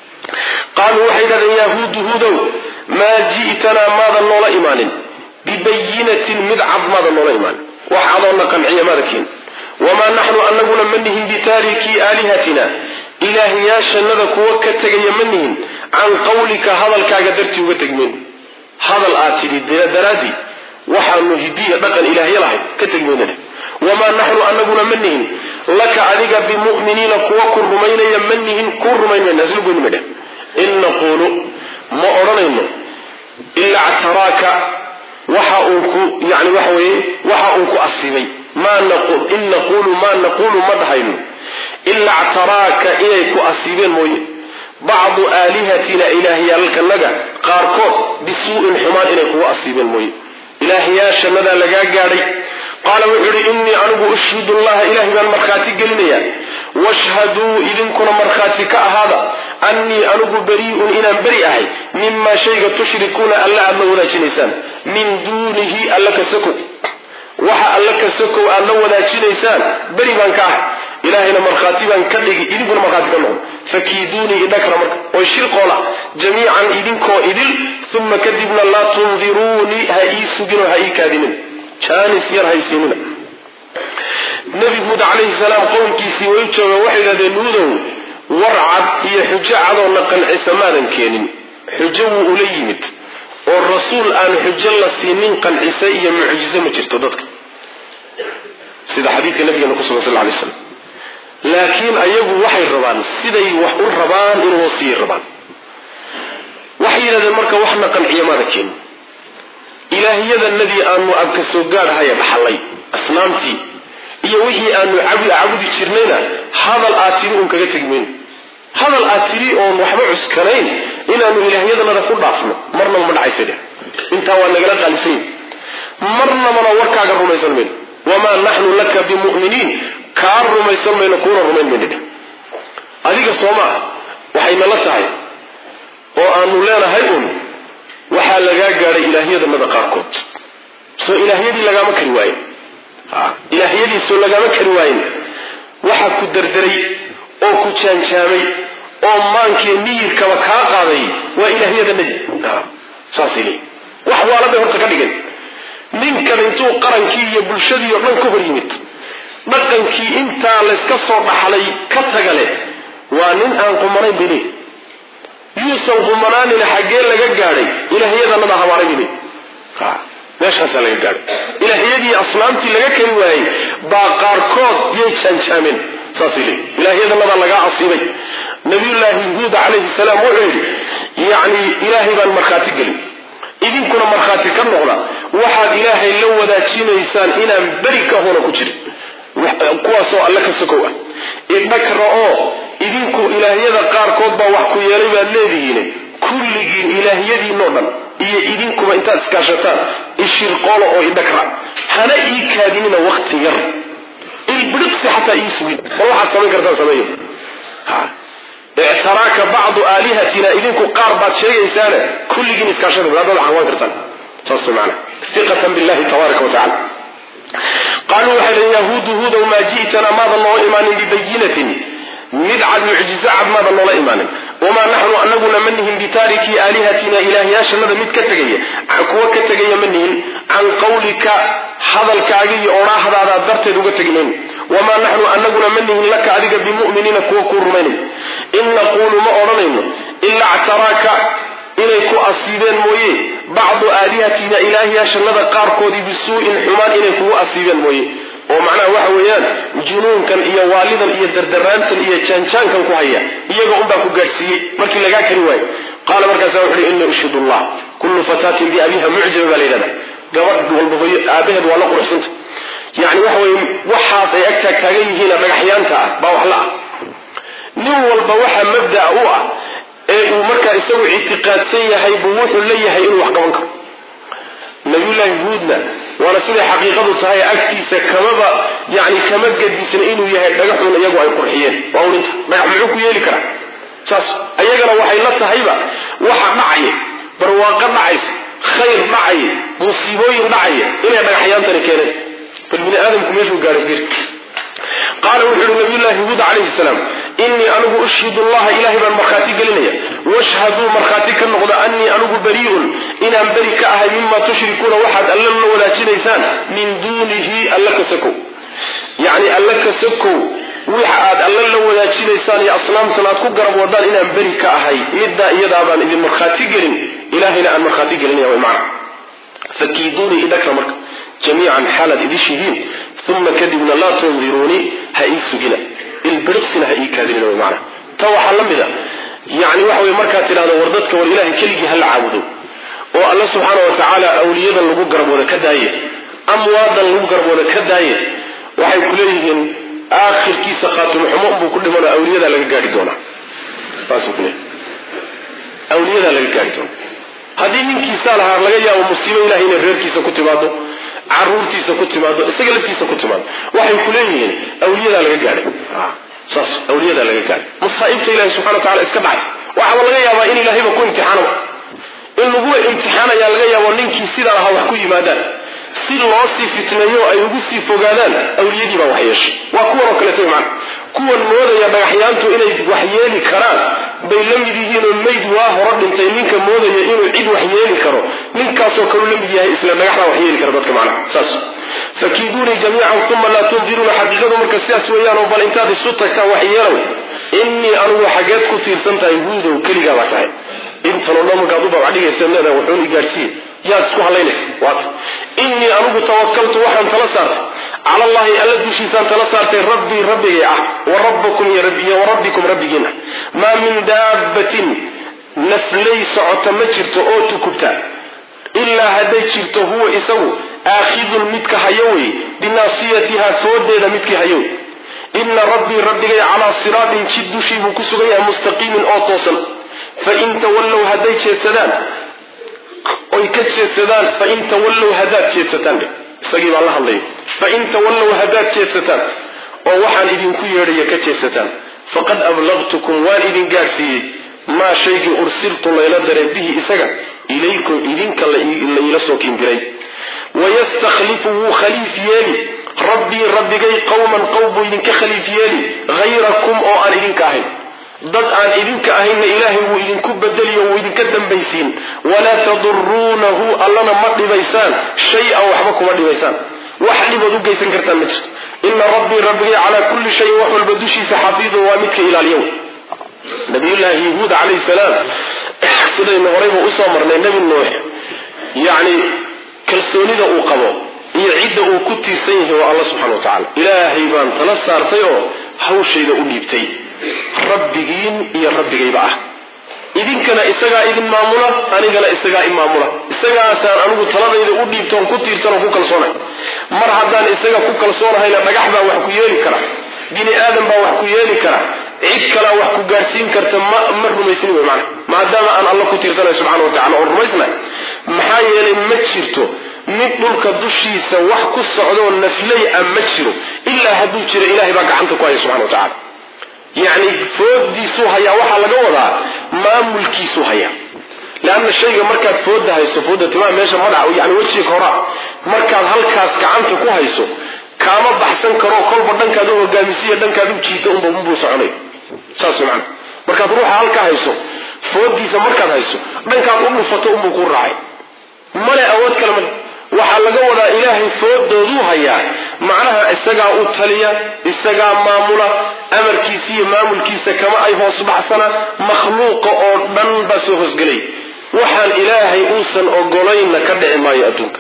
qaaluu waxay dhahdeen yahuudu hudow maa ji'tanaa maadan noola imaanin bibayinatin mid cad maadan noola imaanin wax cadoonna qanciya maada keen wamaa naxnu anaguna ma nihin bitaarikii aalihatina ilaahyaashannada kuwa ka tegaya ma nihin can qawlika hadalkaaga dartii uga tegmayno hadal aad tidhi daraaddii waxaanu hidiya dhaqan ilaahya lahayd ka tegmaynana wamaa naxnu anaguna ma nihin laka adiga bimu'miniina kuwa ku rumaynaya ma nihin ku rumayn mayna isla goyni madhe in naquulu ma odhanayno ilaa ctaraaka waxa uu ku yani waxa weeye waxa uu ku asiibay in naquulu maa naquulu ma dhahayno ilaa ctaraaka inay ku asiibeen mooye bacdu aalihatina ilaahyaalkanaga qaarkood bisuu'in xumaan inay kugu asiibeen mooye ilaahyaashanadaa lagaa gaadhay qaala wuxuu ihi innii anigu ushhidu llaha ilahay baan markhaati gelinaya washhaduu idinkuna markhaati ka ahaada annii anigu barii'un inaan beri ahay mimaa shayga tushrikuuna alla aad la wadaajinaysaan min duunihi alla ka sakow waxa alla ka sakow aad la wadaajinaysaan beri baan ka ahay ilaahayna markhaati baan ka dhigi idinkuna markhaati ka noqon fakiiduunii idhakra marka oo shirqoola jamiican idinkoo idil uma kadibna laa tundiruunii ha ii suginoo ha ii kaadinin jaanis yar haysiinina nebi huud calayhi salaam qowlkiisii way jooga waxay yidhahdeen nuudow war cad iyo xujo cadoona qancisa maadan keenin xujo wuu ula yimid oo rasuul aan xujo la siinin qancisa iyo mucjizo ma jirto dadka sida xadiidka nabigeena ku sugan sal ly slam laakiin ayagu waxay rabaan siday wax u rabaan inuu sii rabaan waxay yidhahdeen marka waxna qanciya maada keenin ilaahyadanadii aanu abka soo gaadhahaya dhaxallay asnaamtii iyo wixii aanu cabudi jirnayna hadal aad tiri uun kaga tegi mayno hadal aad tiri oon waxba cuskanayn inaanu ilaahyadanada ku dhaafno marnaba ma dhacaysa dheh intaa waa nagala qaalisan yahi marnabana warkaaga rumaysan mayno wamaa naxnu laka bimu'miniin kaa rumaysan mayno kuuna rumayn mayno dheh adiga soo maa waxay nala tahay oo aanu leenahay uun waxaa lagaa gaadhay ilaahyadanada qaarkood soo ilaahyadii lagaama kari waayen ilaahyadiisoo lagaama kari waayen waxa ku derderay oo ku jaanjaamay oo maankee miyirkaba kaa qaaday waa ilaahyadanadii saasay leeyi wax waala bay horta ka dhigan ninkan intuu qarankii iyo bulshadii oo dhan ka hor yimid dhaqankii intaa layska soo dhaxlay ka taga leh waa nin aan qumanayn bay leeyi yuusan qumanaanina xaggee laga gaadhay ilaahyadanada habaaray bay leeyi meeshaasaa laga gaadhay ilaahyadii asnaamtii laga kari waayey baa qaarkood yay jaanjaameen saasay leeyihin ilaahyadanabaa lagaa asiibay nabiyullaahi huud calayhi salaam wuxuu yidhi yacni ilaahay baan markhaati gelin idinkuna markhaati ka noqda waxaad ilaahay la wadaajinaysaan inaan beri ka hona ku jirin kuwaasoo alle ka sokow ah idhakra oo idinku ilaahyada qaarkood baa wax ku yeelay baad leedihiin kulligiin ilaahyadiinoo dhan iyo idinkuba intaad iskaashataan ishirqoolo oo idhakra hana ii kaadinina wakti yar ilbidhiqsi xataa ii sugin bal waxaad samayn kartaan sameeyo ictaraaka bacdu aalihatina idinku qaar baad sheegaysaane kulligiin iskaashada hadaad xaqwan kartaan saas maana iqatan billahi tabaaraka watacala qaaluu waxay dhn yahuudu huudow maa ji'tana maadan noola imaanin bibayinatin mid cad mucjizo cad maadan noola imaanin wamaa naxnu anaguna ma nihin bitaarikii aalihatina ilaahyaashanada mid ka tegaya kuwa ka tegaya ma nihin can qawlika hadalkaaga iyo odhaahdaada darteed uga tegnayn wamaa naxnu anaguna ma nihin laka adiga bimuminiina kuwa kuu rumaynay in naquulu ma odhanayno ilaa ctaraaka inay ku asiibeen mooye bacdu aalihatina ilaahyaashanada qaarkoodii bisuu'in xumaan inay kugu asiibeen mooye oo macnaha waxa weeyaan junuunkan iyo waalidan iyo dardaraantan iyo jaanjaankan ku haya iyaga unbaa ku gaadhsiiyey markii lagaa kari waayo qaala markaasa wuxu uhi inii ushhid allah kullu fataatin biabiha mucjaba baa la yidhahda gabadh walba hooyo aabaheed waa la quruxsanta yani waxa weye waxaas ay agtaag taagan yihiina dhagaxyaanta ah baa wax la ah nin walba waxa mabdaa u ah ee uu markaa isagu ictiqaadsan yahay buu wuxuu leeyahay inuu wax qaban karo nabiyullaahi huudna waana siday xaqiiqadu tahay agtiisa kamaba yani kama gadisna inuu yahay dhagaxun iyagu ay qurxiyeen waa urinta dhagax muxuu ku yeeli karaa saas ayagana waxay la tahayba waxa dhacaya barwaaqo dhacaysa khayr dhacaya musiibooyin dhacaya inay dhagaxyaantani keeneen bal bini aadamku meeshuu gaaray bir qaala wuxu uhi nabiyullaahi huud calayhi salaam inii anigu ushhidu allaha ilahay baan markhaati gelinaya washhaduu markhaati ka noqda anii anigu barii'un inaan beri ka ahay mima tushrikuuna waxaad alla la wadaajinaysaan min duunihi alla ka sokow yacni alla ka sokow wixa aad alla la wadaajinaysaan iyo asnaamtan aad ku garab wadaan inaan beri ka ahay middaa iyadaa baan idin markhaati gelin ilahayna aan markhaati gelinaya way macna fakiiduunii idhakra marka jamiican xaalaad idishihiin uma kadibna laa tundiruunii ha ii sugina ilbiriqsina ha ii kaadinina wy maana ta waxaa la mid a yani waxa wey markaad tidhahdo war dadka war ilahay keligii hala caabudo oo alla subxaana wa tacaala awliyadan lagu garabooda ka daaye amwaadan lagu garabooda ka daaye waxay ku leeyihiin aakhirkiisa khaatimo xumo unbuu ku dhimano awliyadaa laga gaari doonaa saasuu ku leey awliyadaa laga gaari doona haddii ninkiisaa lahaa laga yaabo musiibo ilahay inay reerkiisa ku timaado caruurtiisa ku timaado isaga laftiisa ku timaado waxay ku leeyihiin awliyadaa laga gaadhay saas awliyadaa laga gaadhay masaaibta ilahi subxana wa tacala iska dhacaysa waxaaba laga yaabaa in ilahayba ku imtixaanaba in laguwa imtixaanayaa laga yaabo ninkii sidaa ahaa wax ku yimaadaan si loo sii fitneeyo ay ugu sii fogaadaan awliyadii baa wax yeeshay waa kuwan oo kaleeto macna kuwan moodaya dhagaxyaantu inay wax yeeli karaan bay la mid yihiinoo mayd waa horo dhintay ninka moodaya inuu cid wax yeeli karo ninkaasoo kaleu la mid yahay isla dhagaxdaa wax yeeli kara dadka macnaha saas fakiiduunii jamiican uma laa tundiruuna xaqiiqadu marka sidaas weeyaanoo bal intaad isu tagtaan wax yeelow innii anugu xageed ku tiirsan tahay huudow keligaa baa tahay intanoo dhan markaad u babcdhigaysa leedahay wuxuun i gaadhsiiye yaad isku hadlaynaysa waata innii anugu tawakaltu waxaan tala saartay cala allahi alla dushiisaan tala saartay rabbii rabbigay ah wa rabbakum iyo wa rabbikum rabbigiin ah maa min daabbatin naflay socota ma jirto oo tukubta ilaa hadday jirto huwa isagu aakhidun midka hayo wey binaasiyatiha foodeeda midkii hayo wey ina rabbii rabbigay calaa siraatin jid dushii buu ku sugan yahay mustaqiimin oo toosan fain tawallow hadday jeedsadaan oy ka jeedsadaan fain tawallow haddaad jeedsataan isagii baan la hadlaya fain tawallow haddaad jeedsataan oo waxaan idinku yeedhaya ka jeedsataan faqad ablaqtukum waan idin gaadhsiiyey maa shaygii ursiltu layla daree bihi isaga ilaykum idinka layla soo kindiray wayastakhlifu wuu khaliif yeeli rabbii rabbigay qowman qowm buu idinka khaliif yeeli hayrakum oo aan idinka ahayn dad aan idinka ahaynna ilaahay wuu idinku bedeliyo wuu idinka dambaysiin walaa taduruunahu allana ma dhibaysaan shay-an waxba kuma dhibaysaan wax dhibood u geysan kartaan ma jirto ina rabbii rabbigay calaa kulli shayin wax walba dushiisa xafiidun waa midka ilaaliyow nabiyullaahi yahuud calayhi salaam sidaynu horayba usoo marnay nebi nuux yacni kalsoonida uu qabo iyo cidda uu ku tiirsan yahay waa alla subxana wa tacala ilaahay baan tala saartay oo hawshayda u dhiibtay rabbigiin iyo rabbigayba ah idinkana isagaa idin maamula anigana isagaa i maamula isagaasaan anigu taladayda u dhiibtoon ku tiirsan oo ku kalsoonay mar haddaan isaga ku kalsoonahayna dhagax baa wax ku yeeli kara bini aadan baa wax ku yeeli kara cid kalaa wax ku gaadhsiin karta ma ma rumaysni wey maana maadaama aan alla ku tiirsanay subxana wa tacala oon rumaysnahay maxaa yeelay ma jirto mid dhulka dushiisa wax ku socdoo naflay a ma jiro ilaa hadduu jiro ilahay baa gacanta ku haya subxana wa tacala yacni foodiisuu hayaa waxaa laga wadaa maamulkiisuu hayaa leanna shayga markaad fooda hayso fooda timaa meesha madaxa yani wejiga horaa markaad halkaas gacanta ku hayso kaama baxsan karo kolba dhankaad u hogaamisiya dhankaad u jiita unba unbuu soconay saas maana markaad ruuxa halka hayso foodiisa markaad hayso dhankaad u dhufato unbuu ku raacay male awood kale male waxaa laga wadaa ilaahay foodooduu hayaa macnaha isagaa u taliya isagaa maamula amarkiisa iyo maamulkiisa kama ay hoos baxsana makhluuqa oo dhan baa soo hoosgelay waxaan ilaahay uusan ogolaynna ka dhici maayo adduunka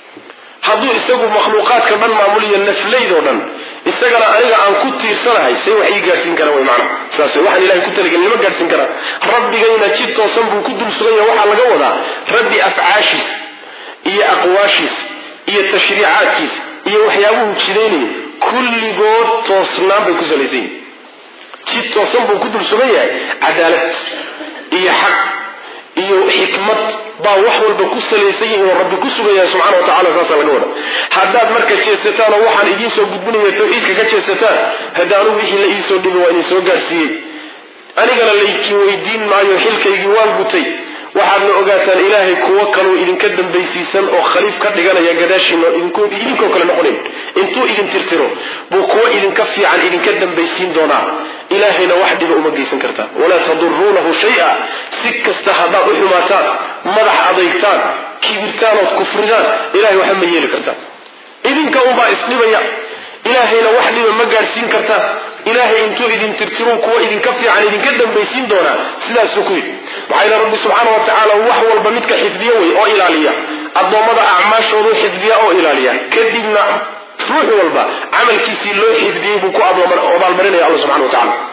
hadduu isagu makhluuqaadka dhan maamuliyo naflaydoo dhan isagana aniga aan ku tiirsanahay say wax ii gaadhsiin karaan way macnaha saas waxaan ilahay ku talagelin lama gaadhsiin karaa rabbigayna jid toosan buu ku dul sugan yahay waxaa laga wadaa rabbi afcaashiisa iyo aqwaashiisa iyo tashriicaadkiisa iyo waxyaabuhu jidaynayo kulligood toosnaan bay ku salaysan yihin jid toosan buu ku dul sugan yahay cadaalad iyo xaq iyo xikmad baa wax walba ku salaysan yihin oo rabbi ku sugan yahay subxana wa tacala saasa laga wada haddaad marka jeesataan oo waxaan idiin soo gudbinaya tawxiidka ka jeesataan hadda anugu wixii la iisoo dhibi waa idin soo gaarsiiyey anigana laydin weydiin maayo xilkaygii waan gutay waxaadna ogaataan ilaahay kuwo kaluu idinka dambaysiisan oo khaliif ka dhiganaya gadaashiina idinkoo kale noqonayn intuu idin tirtiro buu kuwo idinka fiican idinka dambaysiin doonaa ilaahayna wax dhiba uma geysan kartaan walaa taduruunahu shay-a si kasta haddaad u xumaataan madax adeygtaan kibirtaan ood kufridaan ilahay waxba ma yeeli kartaan idinka unbaa isdhibaya ilaahayna wax dhiba ma gaadhsiin kartaan ilaahay intuu idin tirtiruu kuwa idinka fiican idinka dambaysiin doonaa sidaasuu ku yidhi maxaa yidhi rabbi subxaana wa tacaala wax walba midka xifdiyo wey oo ilaaliya addoommada acmaashoodu xifdiya oo ilaaliya kadibna ruux walba camalkiisii loo xifdiyey buu ku abaalmarinaya alla subxana wa tacala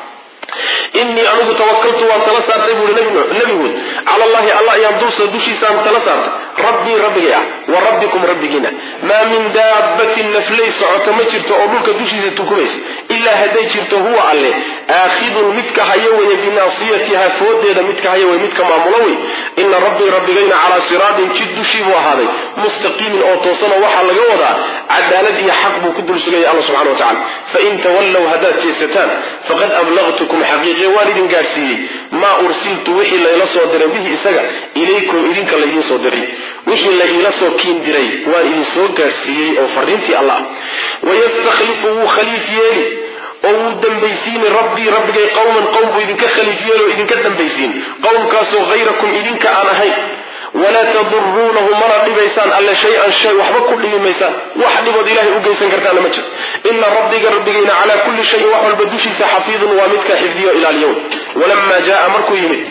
inii anigu tawakaltu waan tala saartay buui nebigood cala allahi alla ayaan dulsa dushiisaan tala saartay rabbii rabbigay ah wa rabbikum rabbigiina maa min daabbatin naflay socota ma jirto oo dhulka dushiisa tukumaysa ilaa hadday jirto huwa alle aakhidun midka hayo weye binaasiyatiha foodeeda midka hayo wey midka maamulo wey ina rabbii rabbigayna calaa siraatin jid dushii buu ahaaday mustaqiimin oo toosanoo waxaa laga wadaa cadaalad iyo xaq buu ku dul sugaya alla subxana wa tacala fain tawallow haddaad jeesataan faqad ablaqtukum xaqiiqiye waan idin gaadhsiiyey maa ursiltu wixii layla soo diray bihi isaga ilaykum idinka laydiin soo diray wixii la iila soo kiin diray waan idin soo gaadhsiiyey oo fariintii alla ah wayastakhlifu wuu khaliif yeeli oo wuu dambaysiini rabbii rabbigay qowman qowm buu idinka khaliif yeeli oo idinka dambaysiin qowmkaasoo hayrakum idinka aan ahayn walaa taduruunahu mana dhibaysaan alle shay-an shay waxba ku dhibi maysaan wax dhibood ilahay u geysan kartaana ma jiro ina rabbiga rabbigayna calaa kulli shayin wax walba dushiisa xafiidun waa midka xifdiyo ilaaliyo walamaa jaaa markuu yimid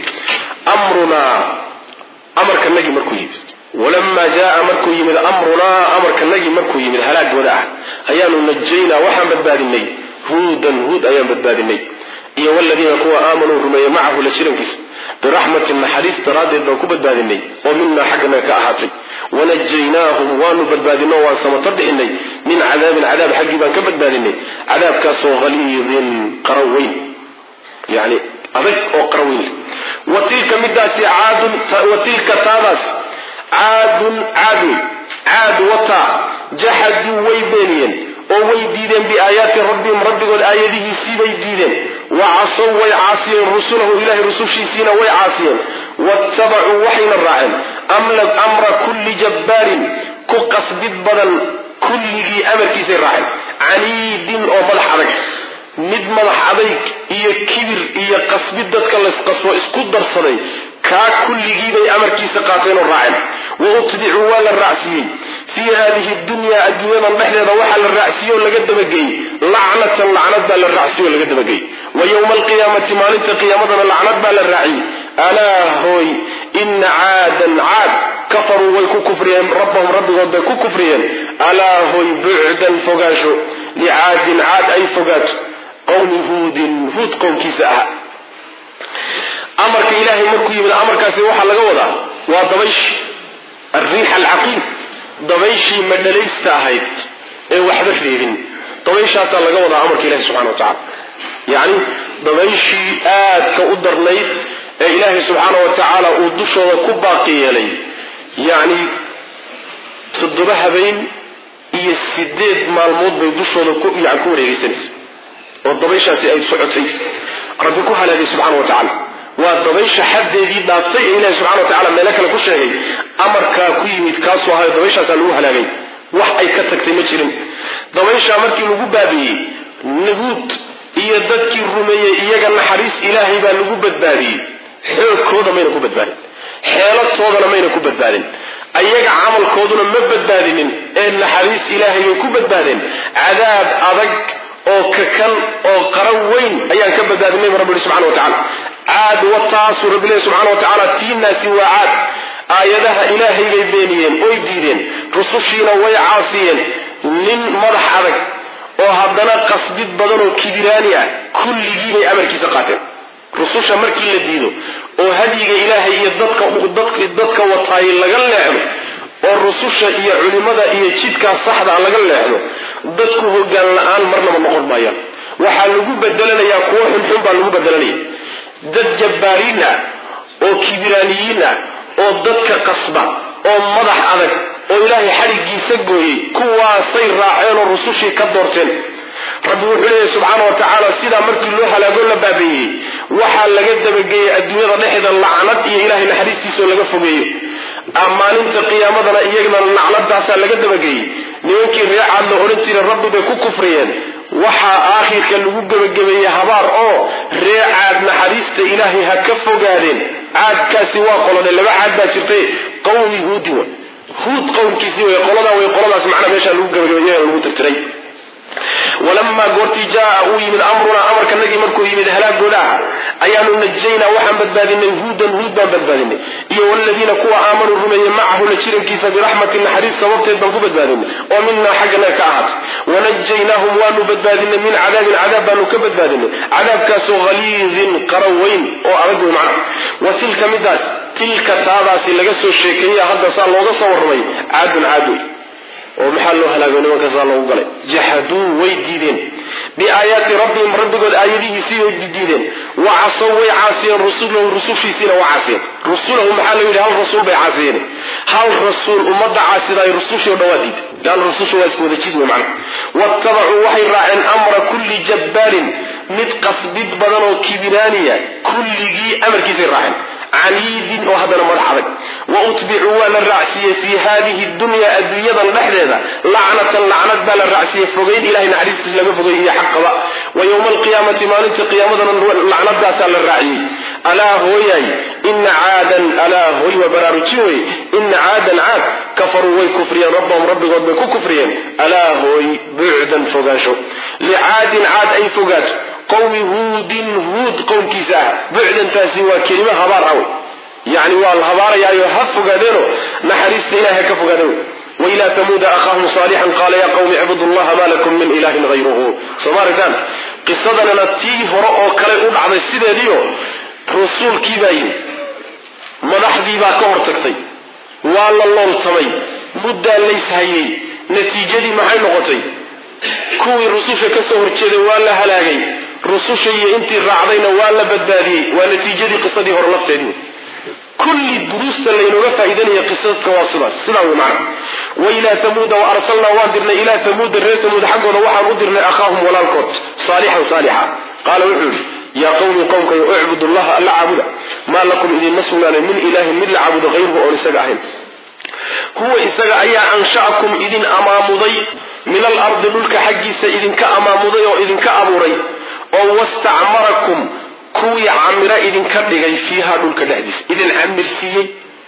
amrunaa amarkanagii markuu yimid walamaa jaaa markuu yimid amrunaa amarkanagii markuu yimid halaagooda ah ayaanu najaynaa waxaan badbaadinay huudan huud ayaan badbaadinay iyo waladiina kuwa aamanuu rumeeyey macahu la jirankiisa biraxmatin naxariis daraaddeed baan ku badbaadinay oo minaa xaggana ka ahaatay wanajaynaahum waanu badbaadino waan samato bixinay min cadaabin cadaab xaggii baan ka badbaadinay cadaabkaasoo haliidin qaraw weyn yani adag oo qaraw weyn wa tilka midaasi caadun wa tilka taadaas caadun caadun caad wataa jaxaduu way beeniyeen oo way diideen biaayaati rabbihim rabbigood aayadihiisii bay diideen wa casow way caasiyeen rusulahu ilahay rusushiisiina way caasiyeen waattabacuu waxayna raaceen amra kulli jabbaarin ku qasbid badan kulligii amarkiisay raaceen caniidin oo madax adag mid madax adayg iyo kibir iyo qasbid dadka laysqasbo isku darsaday kaa kulligiibay amarkiisa qaateen oo raaceen wa utbicuu waa la raacsiiyey fii haadihi dunyaa adduunyadan dhexdeeda waxaa la raacsiiye oo laga dabageeyey lacnatan lacnad baa la raacsiye oo laga dabageeyey wa yowma alqiyaamati maalinta qiyaamadana lacnad baa la raaciyey alaa hooy ina caadan caad kafaruu way ku kufriyeen rabbahum rabbigood bay ku kufriyeen alaa hooy bucdan fogaansho licaadin caad ay fogaato qowmi huudin huud qowmkiisa ahaa amarka ilaahay markuu yimid amarkaasi waxaa laga wadaa waa dabayshi alriix alcaqiim dabayshii madhalaysta ahayd ee waxba reebin dabayshaasaa laga wadaa amarka ilahi subxana wa tacala yacni dabayshii aadka u darnayd ee ilaahay subxaana wa tacaala uu dushooda ku baaqi yeelay yacni toddoba habeen iyo sideed maalmood bay dushooda ku yani ku wareegeysanaysa oo dabayshaasi ay socotay rabbi ku halaagay subxana wa tacaala waa dabaysha xaddeedii dhaaftay ee ilahi subxana wa tacala meelo kale ku sheegay amarkaa ku yimid kaasuu ahayo dabayshaasaa lagu halaagay wax ay ka tagtay ma jirin dabayshaa markii lagu baabiiyey nahuud iyo dadkii rumeeyey iyaga naxariis ilaahay baa lagu badbaadiyey xoogkooda mayna ku badbaadin xeeladtoodana mayna ku badbaadin ayaga camalkooduna ma badbaadinin ee naxariis ilaahay bay ku badbaadeen cadaab adag oo kakan oo qaran weyn ayaan ka badbaadinay bu rabbi ihi subxana wa tacala caad wataasuu rabbi lehi subxana wa tacaala tiinaasi waa caad aayadaha ilaahay bay beeniyeen oy diideen rusushiina way caasiyeen nin madax adag oo haddana qasbid badan oo kibiraani ah kulligii bay amarkiisa qaateen rususha markii la diido oo hadyiga ilaahay iyo dadka dadka wataay laga leexdo oo rususha iyo culimada iyo jidkaa saxdaa laga leexdo dadku hogaan la-aan marnaba noqon maayaan waxaa lagu bedelanayaa kuwo xunxun baa lagu bedelanaya dad jabbaariin ah oo kibiraaniyiin ah oo dadka qasba oo madax adag oo ilaahay xadhiggiisa gooyey kuwaasay raaceen oo rusushii ka doorteen rabbi wuxuu leeyahy subxaana wa tacaala sidaa markii loo halaago la baabeeyey waxaa laga dabageeyey adduunyada dhexda lacnad iyo ilahay naxariistiisao laga fogeeyo maalinta qiyaamadana iyagana lacnadaasaa laga dabageeyey nimankii reecaad la odhan jiray rabbi bay ku kufriyeen waxaa aakhirka lagu gebagabeeyey habaar oo ree caad naxariista ilaahay ha ka fogaadeen caadkaasi waa qolone laba caad baa jirtay qawmi huudi wa huud qowmkiisii way qoladaa way qoladaas macnaa meeshaa lagu gebagabeeyey lagu tirtiray walamaa goortii jaaa uu yimid amrunaa amarkanagii markuu yimid halaagooda aha ayaanu najaynaa waxaan badbaadinay huudan huud baan badbaadinay iyo waladiina kuwa aamanuu rumeeyey macahu la jirankiisa biraxmatin naxariis sababteed baan ku badbaadinay oo minaa xagganaga ka ahaatay wanajaynaahum waanu badbaadinay min cadaabin cadaab baanu ka badbaadinay cadaabkaasoo haliidin qara weyn oo adag wey macna wa tilka midaas tilka taadaasi laga soo sheekeeya hadda saa looga soo warramay caadun caad wey oo maxaa loo halaago nimankaasaa loogu galay jaxaduu way diideen biaayaati rabbihim rabbigood aayadihiisii way diideen wa casow way caasiyeen rusulahu rusushiisiina waa caasiyeen rusulahu maxaa loo yidhi hal rasuul bay caasiyeen hal rasuul ummadda caasidaay rusushii o dhan waa diiday leanna rususha waa iska wada jid wey macna waattabacuu waxay raaceen amra kulli jabbaarin mid qasbid badan oo kibiraaniya kulligii amarkiisay raaceen caniidin oo haddana madax adag wa utbicuu waa la raacsiiyey fii haadihi dunya adduunyadan dhexdeeda lacnatan lacnad baa la raacsiiyey fogeyn ilahay naxariistiis laga fogey iyo xaqaba wa yowma alqiyaamati maalinta qiyaamadana lacnadaasaa la raaciyey alaa hooyay ina caadan alaa hooy waa baraarujin wey ina caadan caad kafaruu way kufriyeen rabbahum rabbigood bay ku kufriyeen alaa hooy bucdan fogaansho licaadin caad ay fogaato qowmi huudin huud qowmkiisa ah bucdantaasi waa kelimo habaar ah wey yacni waa la habaarayaayo ha fogaadeeno naxariista ilahay ha ka fogaadeen wey wailaa tamuuda akhaahum saalixan qaala yaa qawmi icbudu llaha ma lakum min ilahin hayruhu soo ma aragtaan qisadanana tii hore oo kale u dhacday sideediio rasuulkii baa yimi madaxdii baa ka hor tagtay waa la looltamay muddaa layshayey natiijadii maxay noqotay kuwii rususha ka soo horjeeday waa la halaagay rususha iyo intii raacdayna waa la badbaadiyey waa natiijadii qisadii hore lafteedii kulli duruusta laynooga faa'iidanaya qisaska waa sidaas sidaa wey macna wa ilaa tamuuda wa arsalnaa waan dirnay ilaa tamuuda reer tamuud xaggooda waxaan u dirnay akhaahum walaalkood saalixan saalixa qaala wuxuu yidhi yaa qawmi qowmkayo icbudu llaha alla caabuda maa lakum idinma sugnaanay min ilaahin mid la caabudo hayruhu oon isaga ahayn huwa isaga ayaa ansha'akum idin amaamuday min alardi dhulka xaggiisa idinka amaamuday oo idinka abuuray oo wastacmarakum kuwii camiro idinka dhigay fiiha dhulka dhexdiisa idin camirsiiyey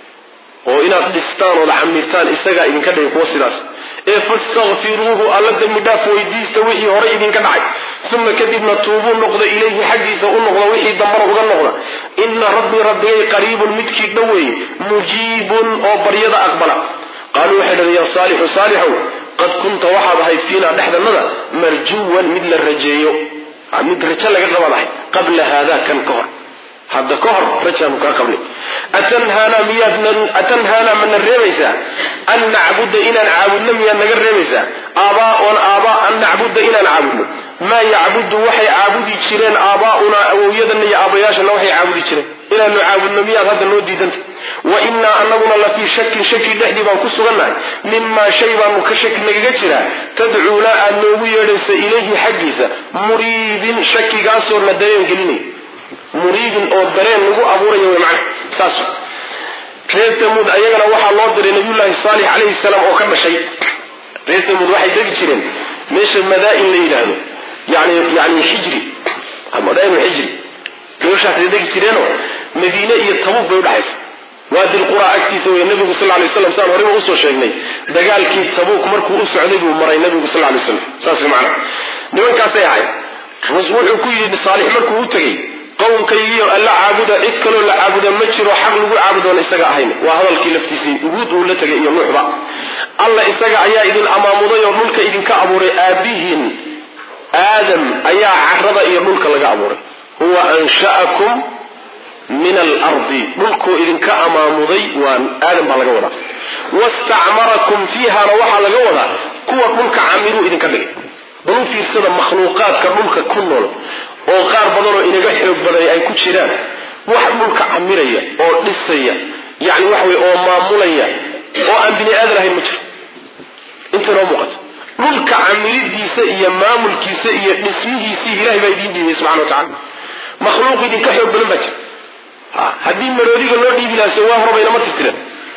oo inaad dhistaan ood camirtaan isagaa idinka dhigay kuwa sidaas ee fastakfiruuhu alla dembi dhaaf weydiista wixii horey idinka dhacay uma kadibna tuubuu noqda ilayhi xaggiisa u noqda wixii dambana uga noqda ina rabbii rabbigay qariibun midkii dhoweeye mujiibun oo baryada aqbala qaaluu waxay dhaheen yaa saalixu saalixow qad kunta waxaad ahayd fiinaa dhexdannada marjuwan mid la rajeeyo mid rajo laga qabaad ahayd qabla haada kan ka hor hadda ka hor rajaanu kaa qabnay atanhaana miyaad atanhaana mana reebaysaa an nacbuda inaan caabudno miyaad naga reebaysaa aabaaon aabaa an nacbuda inaan caabudno maa yacbudu waxay caabudi jireen aabaaunaa awowyadana iyo aabayaashana waxay caabudi jireen inaanu caabudno miyaad hadda noo diidanta wa innaa anaguna la fii shakin shaki dhexdii baan ku sugannahay mimaa shay baanu ka shaki nagaga jiraa tadcuuna aad noogu yeedhaysa ilayhi xaggiisa muriibin shakigaasoo na dareen gelinay muriibin oo dareen lagu abuuraya wy macna saas reer tamuud ayagana waxaa loo diray nabiyullaahi saalix calayhi salaam oo ka dhashay reer tamuud waxay degi jireen meesha madaa-in la yidhaahdo yani yani xijri madaa'inu xijri meeshaasay degi jireenoo madiine iyo tabuuk bay udhaxaysa waadi lqura agtiisa wey nabigu sal lay slam saan horeba usoo sheegnay dagaalkii tabuuk markuu u socday buu maray nabigu sal lay slam saas macna nimankaasay ahayd wuxuu ku yidhi saalix markuu u tegey qowmkaygiio alla caabuda cid kaloo la caabuda ma jiro xaq lagu caabudoon isaga ahayn waa hadalkii laftiisii uguud uu la tegay iyo nuuxba alla isaga ayaa idin amaamuday oo dhulka idinka abuuray aabihiin aadam ayaa carada iyo dhulka laga abuuray huwa ansha'akum min alardi dhulkoo idinka amaamuday waa aadam baa laga wadaa wastacmarakum fiihana waxaa laga wadaa kuwa dhulka camiruu idinka dhigay bal u fiirsada makhluuqaadka dhulka ku nool oo qaar badanoo inaga xoog baday ay ku jiraan wax dhulka camiraya oo dhisaya yani waxa wey oo maamulaya oo aan bini aadan ahayn ma jiro inta noo muuqato dhulka camiridiisa iyo maamulkiisa iyo dhismihiisii ilahay baa idiin dhiibay subxana wa tacala makhluuq idinka xoog badan baa jira haddii maroodiga loo dhiibi lahaso waa horaba inama tirtiran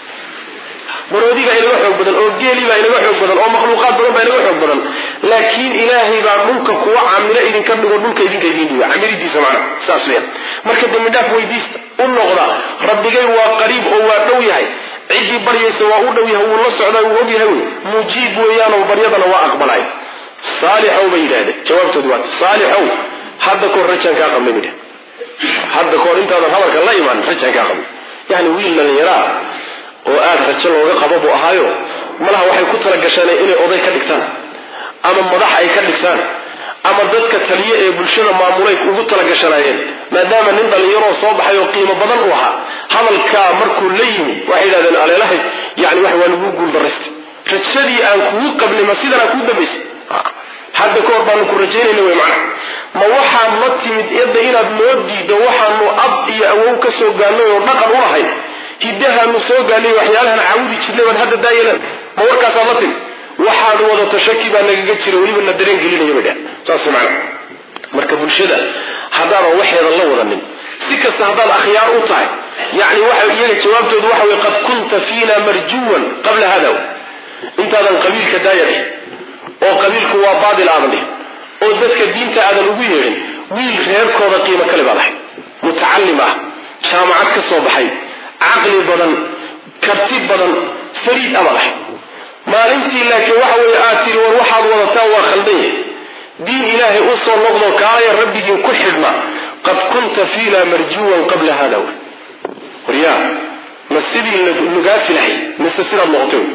maroodiga inaga xoog badan oo geeli baa inaga xoog badan oo makhluuqaad badan baa inaga xoog badan laakiin ilaahay baa dhulka kuwa camiro idinka dhigo dhulka idinka idiin dhiiba camiridiisa macna saas weyan marka dembi dhaaf weydiista u noqda rabbigay waa qariib oo waa dhow yahay ciddii baryaysa waa u dhow yahay wuu la socdaa wuu og yahay wey mujiib weeyaanoo baryadana waa aqbalay saalixow bay yidhahdeen jawaabtoodu waa saalixow hadda kahor rajaan kaa qabnay bay hadda kahor intaadan hadalka la imaan rajaan kaa qabnay yani wiil dhalinyaraa oo aada rajo looga qabo buu ahaayo malaha waxay ku talagasheen inay oday ka dhigtaan ama madax ay ka dhigtaan ama dadka taliye ee bulshada maamulay ugu talagashanaayeen maadaama nin dhallinyaroo soo baxay oo qiimo badan u ahaa hadalkaa markuu la yimi waxay yidhahdeen aleelahay yani wax waa lagu guuldarraystay rajadii aan kugu qabnay ma sidanaa kuu dambaysay hadda ka hor baanu ku rajaynayna wey macna ma waxaad la timid yadda inaad noo diido waxaanu ab iyo awow ka soo gaannay oo dhaqan u lahayn hiddahaanu soo gaanay waxyaalahan caawudi jirnay baan hadda daayelan ma warkaasaad la timid waxaad wadato shaki baa nagaga jira weliba na dareen gelinaya bay dheh saas macna marka bulshada haddaadan waxeeda la wadanin si kasta haddaad akhyaar u tahay yani waxa iyaga jawaabtoodu waxa wey qad kunta fiina marjuwan qabla hada intaadan qabiilka daaya dhih oo qabiilku waa baadil aadan dhihin oo dadka diinta aadan ugu yeedhin wiil reerkooda qiimo kale baad ahay mutacalim ah jaamacad ka soo baxay caqli badan karti badan fariid amaad ahay maalintii laakiin waxa weeye aad tiri war waxaad wadataan waa khaldan yahay diin ilaahay u soo noqdo kaalaya rabbigiin ku xidhma qad kunta fiina marjuwan qabla hada wy waryaa ma sidii lagaa filahay mise sidaad noqotay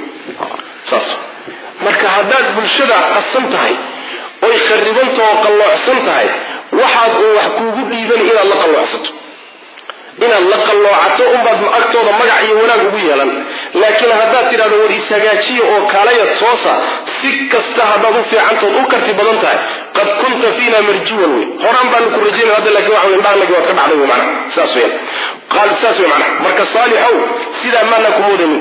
saas marka haddaad bulshada qasan tahay oy kharibanta oo qalloocsan tahay waxaad uu wax kuugu dhiiban inaad la qalloocsato inaad la qalloocato unbaad agtooda magac iyo wanaag ugu yeelan laakiin haddaad tidhahdo war ishagaajiya oo kaalaya toosa si kasta haddaad u fiicantood u karti badan tahay qad kunta fiina marjuwan wey horaan baanu ku rajaynay hadda lakin waxa wey indhahanagi waad ka dhacday wey macna saas weyan qaal saas wey macna marka saalixow sidaa maana kumoodamin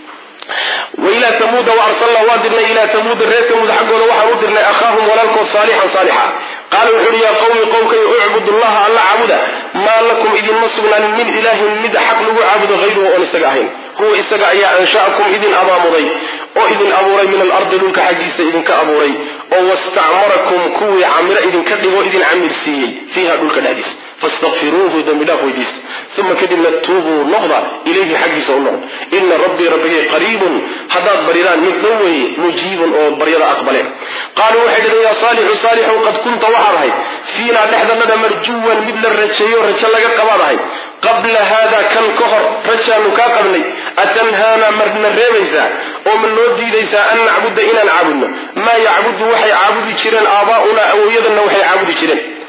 wailaa tamuuda waarsalna waa dirnay ilaa tamuuda reer tamuud xaggooda waxaan u dirnay akhaahum walaalkood saalixan saalixa qaala wuxu uhi yaa qawmi qowmkay ucbud llaha alla caabuda maa lakum idinma sugnaanin min ilaahin mid xaq lagu caabudo hayruhu oon isaga ahayn huwa isaga ayaa ansha'akum idin abaamuday oo idin abuuray min alardi dhulka xaggiisa idinka abuuray oo wastacmarakum kuwii camiro idinka dhigo idin camirsiiyey fiiha dhulka dhexdiisa fastakfiruuhu dembi dhaaf weydiista uma kadibna tuubuu noqda ilayhi xaggiisa u noqda ina rabbii rabbigay qariibun haddaad baridaan mid dhow weeye mujiibun oo baryada aqbaleen qaaluu waxay dhaheen yaa saalixu saalixu qad kunta waxaad ahayd fiinaa dhexdanada marjuwan mid la rajeeyo rajo laga qabaad ahayd qabla haada kan ka hor rajaanu kaa qabnay atanhaana marna reebaysaa oo ma noo diidaysaa an nacbuda inaan caabudno maa yacbudu waxay caabudi jireen aabaa'unaa awowyadana waxay caabudi jireen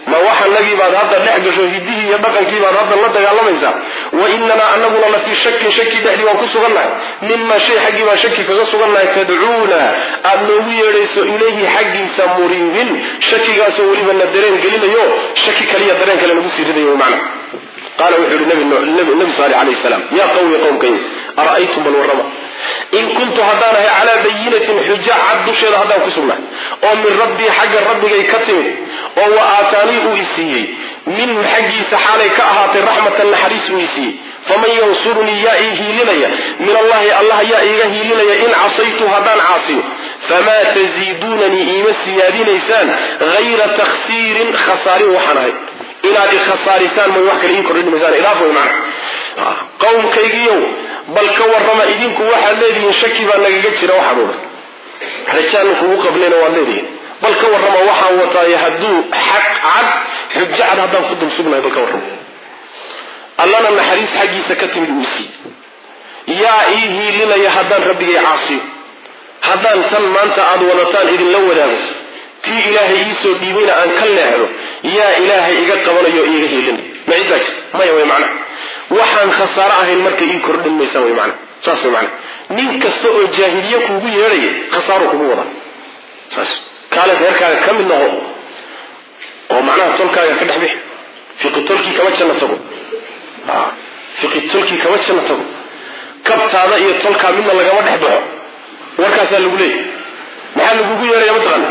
ma waxanagii baad hadda dhex gasho hidihii iyo dhaqankii baad hadda la dagaalamaysaa wa inanaa anaguna la fii shakin shaki dhexdii waan ku sugannahay mima shay xaggii baan shaki kaga sugannahay tadcuuna aad noogu yeedhayso ilayhi xaggiisa muriibin shakigaasoo weliba na dareen gelinayo shaki kaliya dareen kale nagu sii ridayo macna qaala wuxuu yihi nabi saalix alayhi salaam yaa qawmi qowmkay ara'aytum bal warrama in kuntu haddaan ahay calaa bayinatin xuja cad dusheeda haddaan ku sugnahay oo min rabbii xagga rabbigay ka timid oo wa aataanii uu isiiyey minhu xaggiisa xaalay ka ahaatay raxmatan naxariis uu isiiyey faman yansurunii yaa ii hiilinaya min allahi allah yaa iiga hiilinaya in casaytu haddaan caasiyo famaa taziiduunanii iima siyaadinaysaan hayra takhsiirin khasaarin waxaan ahay inaad i khasaarisaan may wax kale ii kordhin maysaan ilaaf way macna qowmkaygiiyow bal ka warrama idinku waxaad leedihiin shaki baa nagaga jira waxaan odhan rajaanu kugu qabnayna waad leedihiin bal ka warrama waxaan wataaye hadduu xaq cad xujo cad haddaan ku dul sugnahay bal ka warrama allana naxariis xaggiisa ka timid uu sii yaa ii hiilinaya haddaan rabbigay caasiyo haddaan tan maanta aad wadataan idinla wadaago tii ilaahay iisoo dhiibayna aan ka leexdo yaa ilaahay iga qabanayo o iiga hiilinay ma ciddaa jirta maya way macna waxaan khasaaro ahayn marka ii kordhin maysaan way macna saas way macna nin kasta oo jaahiliye kuugu yeedhaya khasaaro kugu wada saas kaale reerkaaga ka mid noqo oo macnaha tolkaaga ka dhex bixi fiqi tolkii kama janna tago fiqi tolkii kama janna tago kabtaada iyo tolkaa midna lagama dhex baxo warkaasaa lagu leeyahy maxaa lagugu yeedhaya mataqaana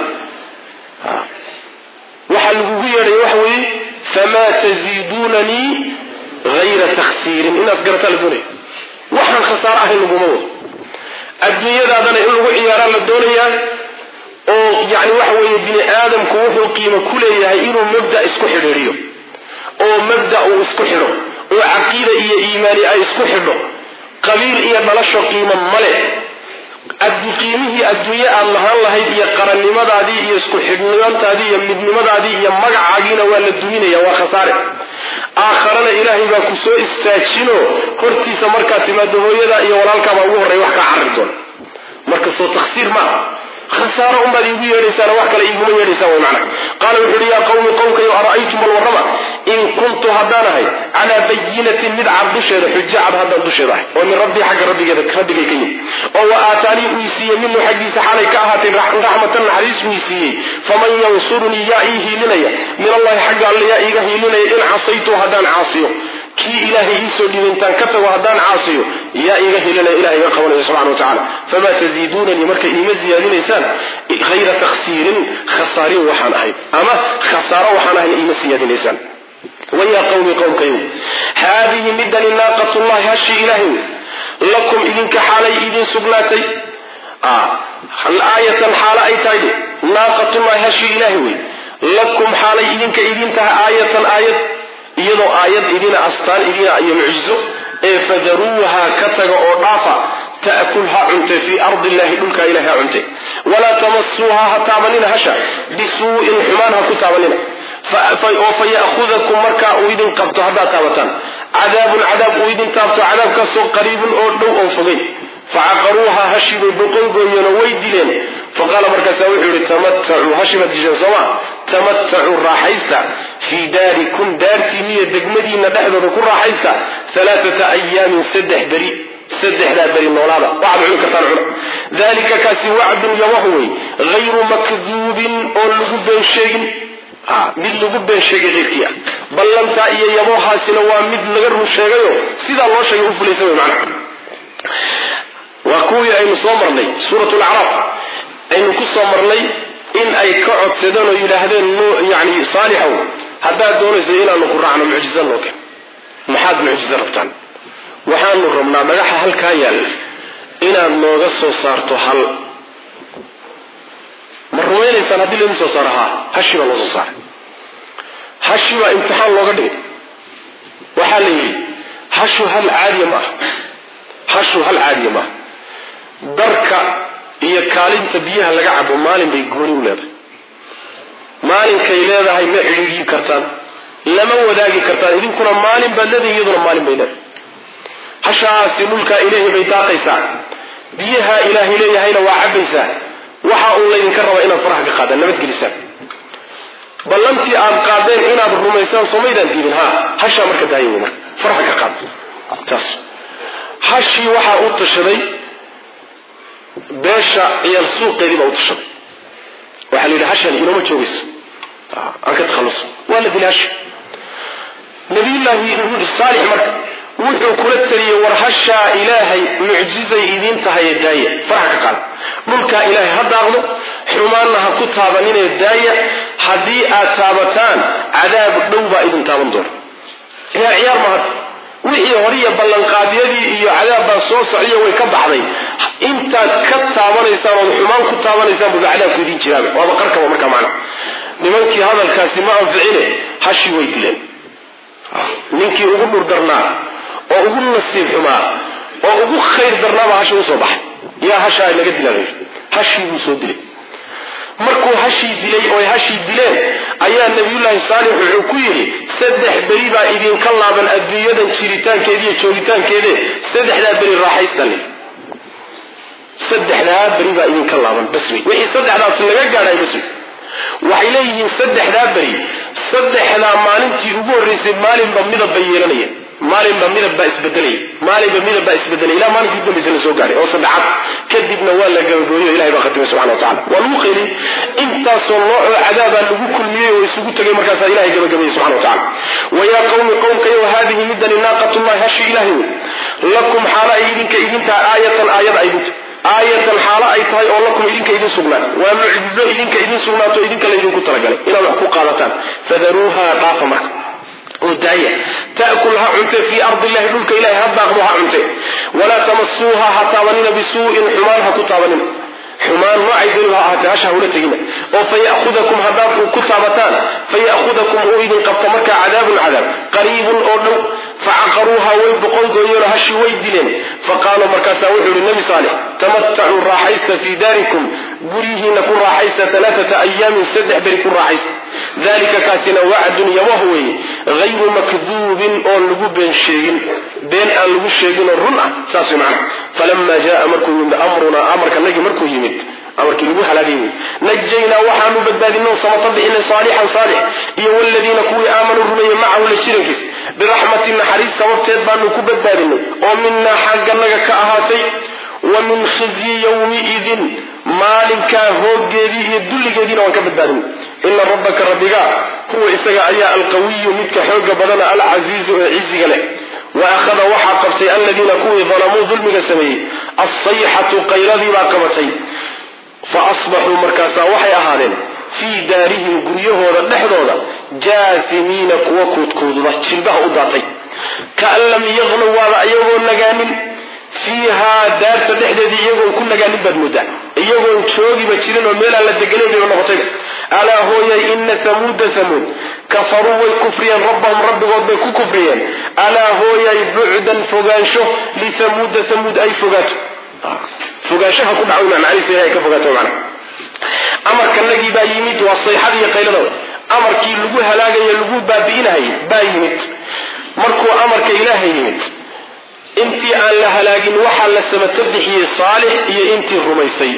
waxaa lagugu yeedhaya waxa weeye famaa taziiduunanii hayra takhsiirin inaad garataa la doonaya waxaan khasaaro ahayn laguma wado adduunyadaadana in lagu ciyaaraa la doonayaa oo yani waxa weeye bini aadamku wuxuu qiimo ku leeyahay inuu mabda isku xidhiidhiyo oo mabda uu isku xidho oo caqiida iyo iimaani ay isku xidho qabiil iyo dhalasho qiimo male qiimihii adduunye aad lahaan lahayd iyo qarannimadaadii iyo isku xidhnimantaadii iyo midnimadaadii iyo magacaagiina waa la duminaya waa khasaare aakharana ilaahay baa ku soo istaajino hortiisa markaad timaado hooyadaa iyo walaalkaabaa ugu horreya wax kaa carri doona marka soo taksiir maaha khasaaro unbaad iigu yeedhaysaan wax kale iiguma yeedhaysaan way macna qaala wuxu uhi yaa qawmi qowmkayo ara'aytum bal warrama in kuntu haddaan ahay calaa bayinatin mid cad dusheeda xujo cad haddaan dusheeda ahay oo min rabbii xagga rabbigeeda rabbigay ka yimi oo wa aataanii uu isiiyey minhu xaggiisa xaalay ka ahaatay raxmatan naxariis uu isiiyey faman yansurunii yaa ii hiilinaya min allahi xagga alle yaa iiga hiilinaya in casaytu haddaan caasiyo kii ilaahay iisoo dhiibay intaan ka tago haddaan caasiyo yaa iiga hilinaya ilahay iga qabanaya subxana wa tacala famaa taziiduunanii marka iima ziyaadinaysaan hayra takhsiirin khasaarin waxaan ahay ama khasaaro waxaan ahayn iima siyaadinaysaan wayaa qawmi qowmkayow haadihi midani naaqatullahi hashi ilaahay lakum idinka xaalay idin sugnaatay aayatan xaalo ay tahay naaqatullahi hashi ilaahay wey lakum xaalay idinka idin tahay aayatan aayad iyadoo aayad idina astaan idina iyo mucjizo ee fadaruuha ka taga oo dhaafa ta'kul ha cunte fii ardi illahi dhulkaa ilahi ha cunte walaa tamasuuha ha taabanina hasha bisuu'in xumaan ha ku taabanina oo fa ya'hudakum markaa uu idin qabto haddaad taabataan cadaabun cadaab uu idin taabto cadaabkaasoo qariibun oo dhow oo fogay facaqaruuha hashi bay boqolgooyeenoo way dileen faqaala markaasa wuxuu yihi tamatacuu hashi baad disheen sooma tamatacuu raaxaysta fii daarikum daartiiniyo degmadiina dhexdooda ku raaxaysta alaaata ayaamin saddex beri saddexdaa beri noolaada waxaad cuni kartaan cuna dalika kaasi wacdun yawahu wey hayru makduubin oon lagu been sheegin mid lagu been sheegay keyrkii ah ballantaa iyo yabohaasina waa mid laga run sheegayo sidaa loo sheegay u fulaysa wey macnaha waa kuwii aynu soo marnay suurat lacraaf aynu ku soo marnay in ay ka codsadeen oo yidhaahdeen yani saalixow haddaad doonaysa inaanu ku raacno mucjiza noo ken maxaad mucjizo rabtaan waxaanu rabnaa dhagaxa halkaa yaalla inaad nooga soo saarto hal ma rumaynaysaan haddii laydin soo saaro haa hashi baa loo soo saaray hashi baa imtixaan looga dhigay waxaa la yidhi hashu hal caadiya ma aha hashu hal caadiya maaha darka iyo kaalinta biyaha laga cabo maalin bay gooni u leedahay maalinkay leedahay ma cidhiidyi kartaan lama wadaagi kartaan idinkuna maalin baad leedahay iyaduna maalin bay leedahay hashaasi dhulkaa ilaahay bay daaqaysaa biyaha ilaahay leeyahayna waa cabaysaa waxa uu laydinka rabaa inaad faraha ka qaadaan nabadgelisaan ballantii aad qaadeen inaad rumaysaan somaydaan diidin ha hashaa marka daaya wey marka farxa ka qaad taas hashii waxaa u tashaday beesha ciyaal suuqeedii baa u tashaday waxaa la yidhi hashan inooma joogayso aan ka takhalluso waa la dilay hashi nabiyullaahi saalix marka wuxuu kula taliyey war hashaa ilaahay mucjizay idiin tahaye daaya farxa ka qaada dhulkaa ilaahay ha daaqdo xumaanna ha ku taabaninee daaya haddii aad taabataan cadaab dhow baa idin taaban doona yaa ciyaar mahad wixii horiya ballanqaadyadii iyo cadaab baa soo socdiya way ka baxday intaad ka taabanaysaan ood xumaan ku taabanaysaan buba cadaabku idiin jiraaba waaba qarkaba markaa macna nimankii hadalkaasi ma anficine hashii way dileen ninkii ugu dhur darnaa oo ugu nasiib xumaa oo ugu khayr darnaabaa hashi usoo baxay yaa hashaa naga dilaa hashii buu soo dilay markuu hashii dilay oy hashii dileen ayaa nabiyullaahi saalix wuxuu ku yidhi saddex beri baa idinka laaban adduunyadan jiritaankeeda iyo joogitaankeede saddexdaa beri raaxaystani saddexdaa beri baa idinka laaban bas wey wixii saddexdaas laga gaadhay bas wey waxay leeyihiin saddexdaa beri saddexdaa maalintii ugu horreysay maalinba midab bay yeelanaya maalinba midab baa isbedelaya maalinba midab baa isbedelaya ilaa maalinkii u dambaysa la soo gaaray oo saddexaad kadibna waa la gabagooyey o ilahay baa khatimay subxana wa tacala waa lagu qayliyey intaasoo noocoo cadaabaa lagu kulmiyey oo isugu tegay markaasaa ilahay gabagabayey subxana wa tacala wayaa qawmi qowmkayo haadihi midani naaqatullahi hashi ilahay wey lakum xaalo ay idinka idintaha aayatan aayad ay idinta aayatan xaalo ay tahay oo lakum idinka idin sugnaato waa mucjizo idinka idin sugnaato idinka laydinku talagalay inaad wax ku qaadataan fadaruuha dhaafa marka oo daaya ta'kul ha cunte fii ardi illahi dhulka ilahay ha daaqdo ha cunte walaa tamasuuha ha taabanina bisuu'in xumaan ha ku taabanina xumaan noocay daliba ha ahaatee hasha hula tegina oo faya'hudakum haddaad ku taabataan faya'hudakum uu idin qabto markaa cadaabun cadaab qariibun oo dhow facaqaruuha way boqolgooyeenoo hashii way dileen faqaaluu markaasaa wuxuu yihi nabi saalix tamatacuu raaxaysta fii daarikum guryihiina ku raaxaysta alaaata ayaamin saddex beri ku raaxaysta dalika kaasina wacdun yabah weeye hayru makduubin oon lagu been sheegin been aan lagu sheeginoo run ah saas way macana falama jaa markuu yimid amrunaa amarkanagii markuu yimid amarkii lagu halaagay wey najaynaa waxaanu badbaadinay samata bixinay saalixan saalix iyo waladiina kuwii aamanuu rumeeyey macahu la jirankiis biraxmatin naxariis sababteed baanu ku badbaadinay oo minaa xagganaga ka ahaatay wa min khizyi yowmiidin maalinkaa hooggeedii iyo dulligeediina waan ka badbaadinay ina rabbaka rabbiga huwa isaga ayaa alqawiyu midka xooga badana alcasiizu ee ciziga leh wa akhada waxaa qabtay aladiina kuwii dalamuu dulmiga sameeyey alsayxatu qayladii baa qabatay fa asbaxuu markaasaa waxay ahaadeen fii daarihim guryahooda dhexdooda jaasimiina kuwa kuudkuududa jilbaha u daatay kaan lam yaqnow waaba iyagoo nagaanin fiihaa daarta dhexdeedii iyagoon ku nagaanin baad moodaa iyagoon joogiba jirin oo meel aan la deganayn bayba noqotayba alaa hooyay ina hamuuda hamuud kafaruu way kufriyeen rabbahum rabbigood bay ku kufriyeen alaa hooyay bucdan fogaansho lithamuuda hamuud ay fogaato fogaanshaha ku dhaco macnihiisa ilahay ka fogaato macna amarkanagii baa yimid waa sayxada iyo qaylada amarkii lagu halaagayo lagu baabi'inahayy baa yimid markuu amarka ilaahay yimid intii aan la halaagin waxaa la samato bixiyey saalix iyo intii rumaysay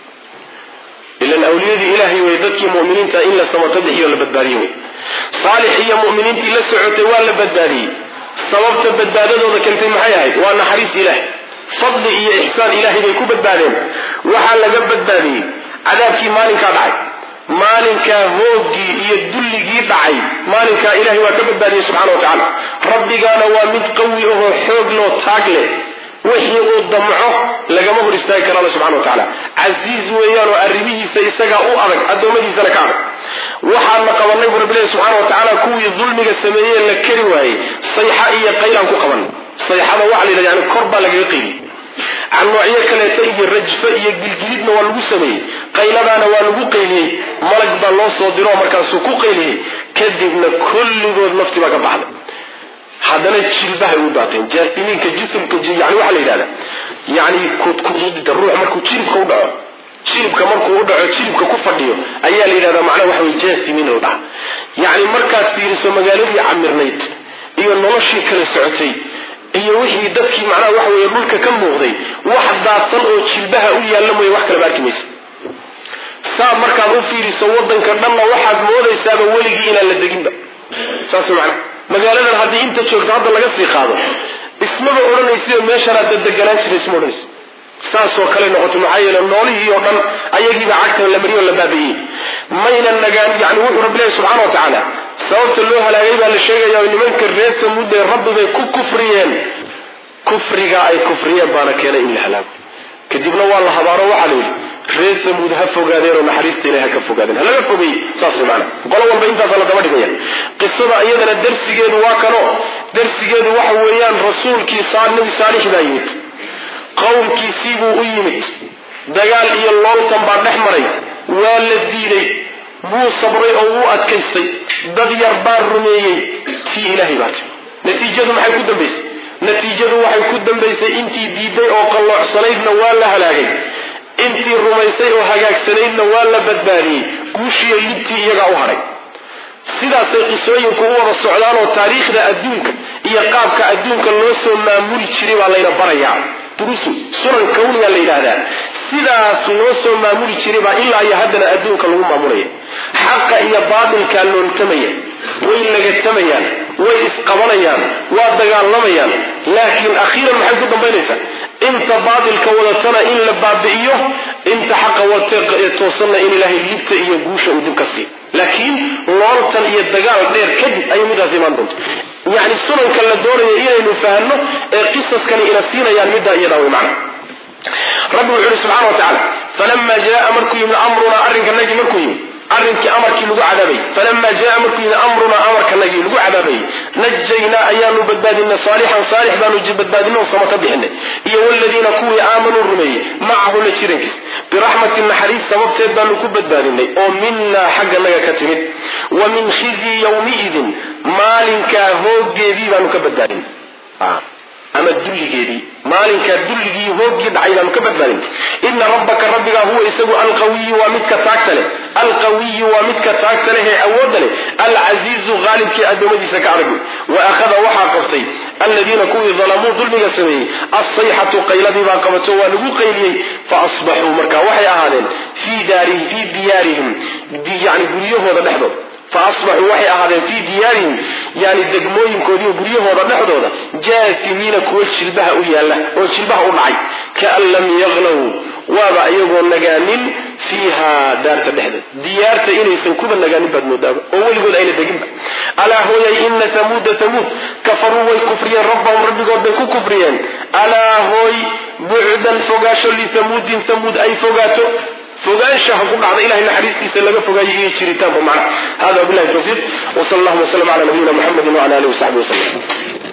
ilan awliyadii ilaahay wey dadkii muminiinta in la samato bixiyo la badbaadiye wey saalix iyo muminiintii la socotay waa la badbaadiyey sababta badbaadadooda keentay maxay ahayd waa naxariis ilaah fadli iyo ixsaan ilaahay bay ku badbaadeen waxaa laga badbaadiyey cadaabkii maalinkaa dhacay maalinkaa hoogii iyo dulligii dhacay maalinkaa ilahay waa ka badbaadiyey subxana wa tacaala rabbigaana waa mid qawi ahoo xoog loo taag leh wixii uu damco lagama hor istaagi kara alla subxana wa tacaala casiiz weeyaan oo arrimihiisa isagaa u adag addoommadiisana ka adag waxaana qabanay bu rabbilahi subxana wa tacaala kuwii dulmiga sameeyey la keri waayey sayxa iyo qaylaan ku qaban sayxada waxa la yidhahda yani kor baa lagaga qeyliy can noocyo kaleeta iyo rajfo iyo gilgilidna waa lagu sameeyey qayladaana waa lagu qayliyey malag baa loo soo diro markaasuu ku qayliyey kadibna kulligood nafti baa ka baxday haddana jilbahay u daateen jaasimiinka jisimka yani waxaa la yidhahda yani kudkududida ruux markuu jilibka u dhaco jilibka markuu u dhaco jilibka ku fadhiyo ayaa la yidhahdaa macnaha waxa wey jaasimiin la dhaha yani markaad fiiriso magaaladii camirnayd iyo noloshii kala socotay iyo wixii dadkii macnaha waxa weeye dhulka ka muuqday wax daadsan oo jilbaha u yaalla mooye wax kalaba arki maysa saa markaad u fiiriso wadanka dhanna waxaad moodaysaaba weligii inaan la deginba saas macana magaaladan haddii inta joogto hadda laga sii qaado ismaba odhanaysiyo meeshanaad dadeganaan jira isma odhanaysa saasoo kale noqoto maxaa yeele noolihii oo dhan ayagiiba cagtan la mariyo la baabi'iyey mayna nagaan yani wuxuu rabbi leeyahy subxana wa tacaala sababta loo halaagay baa la sheegaya nimanka reer tamuudee rabbi bay ku kufriyeen kufriga ay kufriyeen baana keenay in la halaago kadibna waa la habaaro waxaa la yidhi reer tamuud ha fogaadeen oo naxariista ilahi ha ka fogaadeen halaga fogeeyey saas way maana qolo walba intaasa la daba dhigaya qisada iyadana darsigeedu waa kano darsigeedu waxa weeyaan rasuulkii nabi saalix baa yimid qowmkiisii buu u yimid dagaal iyo looltan baa dhex maray waa la diiday wuu sabray oo wuu adkaystay dad yar baa rumeeyey tii ilaahay baa timi natiijadu maxay ku dambaysay natiijadu waxay ku dambaysay intii diiday oo qalloocsanaydna waa la halaagay intii rumaysay oo hagaagsanaydna waa la badbaadiyey guushiiyo libtii iyagaa u hadhay sidaasay qisooyinku u wada socdaan oo taariikhda adduunka iyo qaabka adduunka loo soo maamuli jiray baa layna barayaa durusu sunan kawniga la yidhaahdaa sidaas loo soo maamuli jiray baa ilaa iyo haddana adduunka lagu maamulaya xaqa iyo baatilkaa looltamaya way lagatamayaan way isqabanayaan waa dagaalamayaan laakiin akhiiran maxay ku dambaynaysaa inta baatilka wadatana in la baabi'iyo inta xaqa watee toosanna in ilaahay libta iyo guusha uu dib ka siiyo laakiin looltan iyo dagaal dheer kadib ayay midaas imaan doonta yacni sunanka la doonayo inaynu fahanno ee qisaskani ina siinayaan middaa iyadaa way macna rabbi wuxu uhi subxana wa tacaala falama jaa markuu yimid amrunaa arrinkanagii markuu yimid arrinkii amarkii lagu cadaabay falama jaa markuu yimid amrunaa amarkanagii lagu cadaabayy najaynaa ayaanu badbaadinay saalixan saalix baanu badbaadinay sama ka bixinay iyo waladiina kuwii aamanuu rumeeyey macahu la jirankiis biraxmatin naxariis sababteed baanu ku badbaadinay oo minaa xagganaga ka timid wa min khizyi yawmiidin maalinkaa hooggeedii baanu ka badbaadinay ama dulligeedii maalinkaa dulligii hooggii dhacay baanu ka badbaadin ina rabbaka rabbigaa huwa isagu alqawiyu waa midka taagta leh alqawiyu waa midka taagta leh ee awoodda leh alcasiizu qaalibkii addoommadiisa ka arag wa akhada waxaa qabtay aladiina kuwii dalamuu dulmiga sameeyey alsayxatu qayladii baa qabato waa lagu qayliyey fa asbaxuu marka waxay ahaadeen fii daarihim fii diyaarihim yani guryahooda dhexdooda faasbaxuu waxay ahaadeen fii diyaarihim yani degmooyinkoodiiyo guryahooda dhexdooda jaasimiina kuwa jilbaha u yaalla oo jilbaha u dhacay kaan lam yaqlow waaba iyagoo nagaanin fiiha daarta dhexdeed diyaarta inaysan kuba nagaanin baad moodaaba oo weligood ayna deginba alaa hooyay ina tamuuda tamuud kafaruu way kufriyeen rabbahum rabbigood bay ku kufriyeen alaa hooy bucdan fogaasho litamuudin tamuud ay fogaato fogaanshaha ku dhacda ilahay naxariistiisa laga fogaayo iyo jiritaanba macna hada wabilahi tawfiiq wsal allahuma wslm ala nabiyina muxamedi wala alihi wasaxbi waslm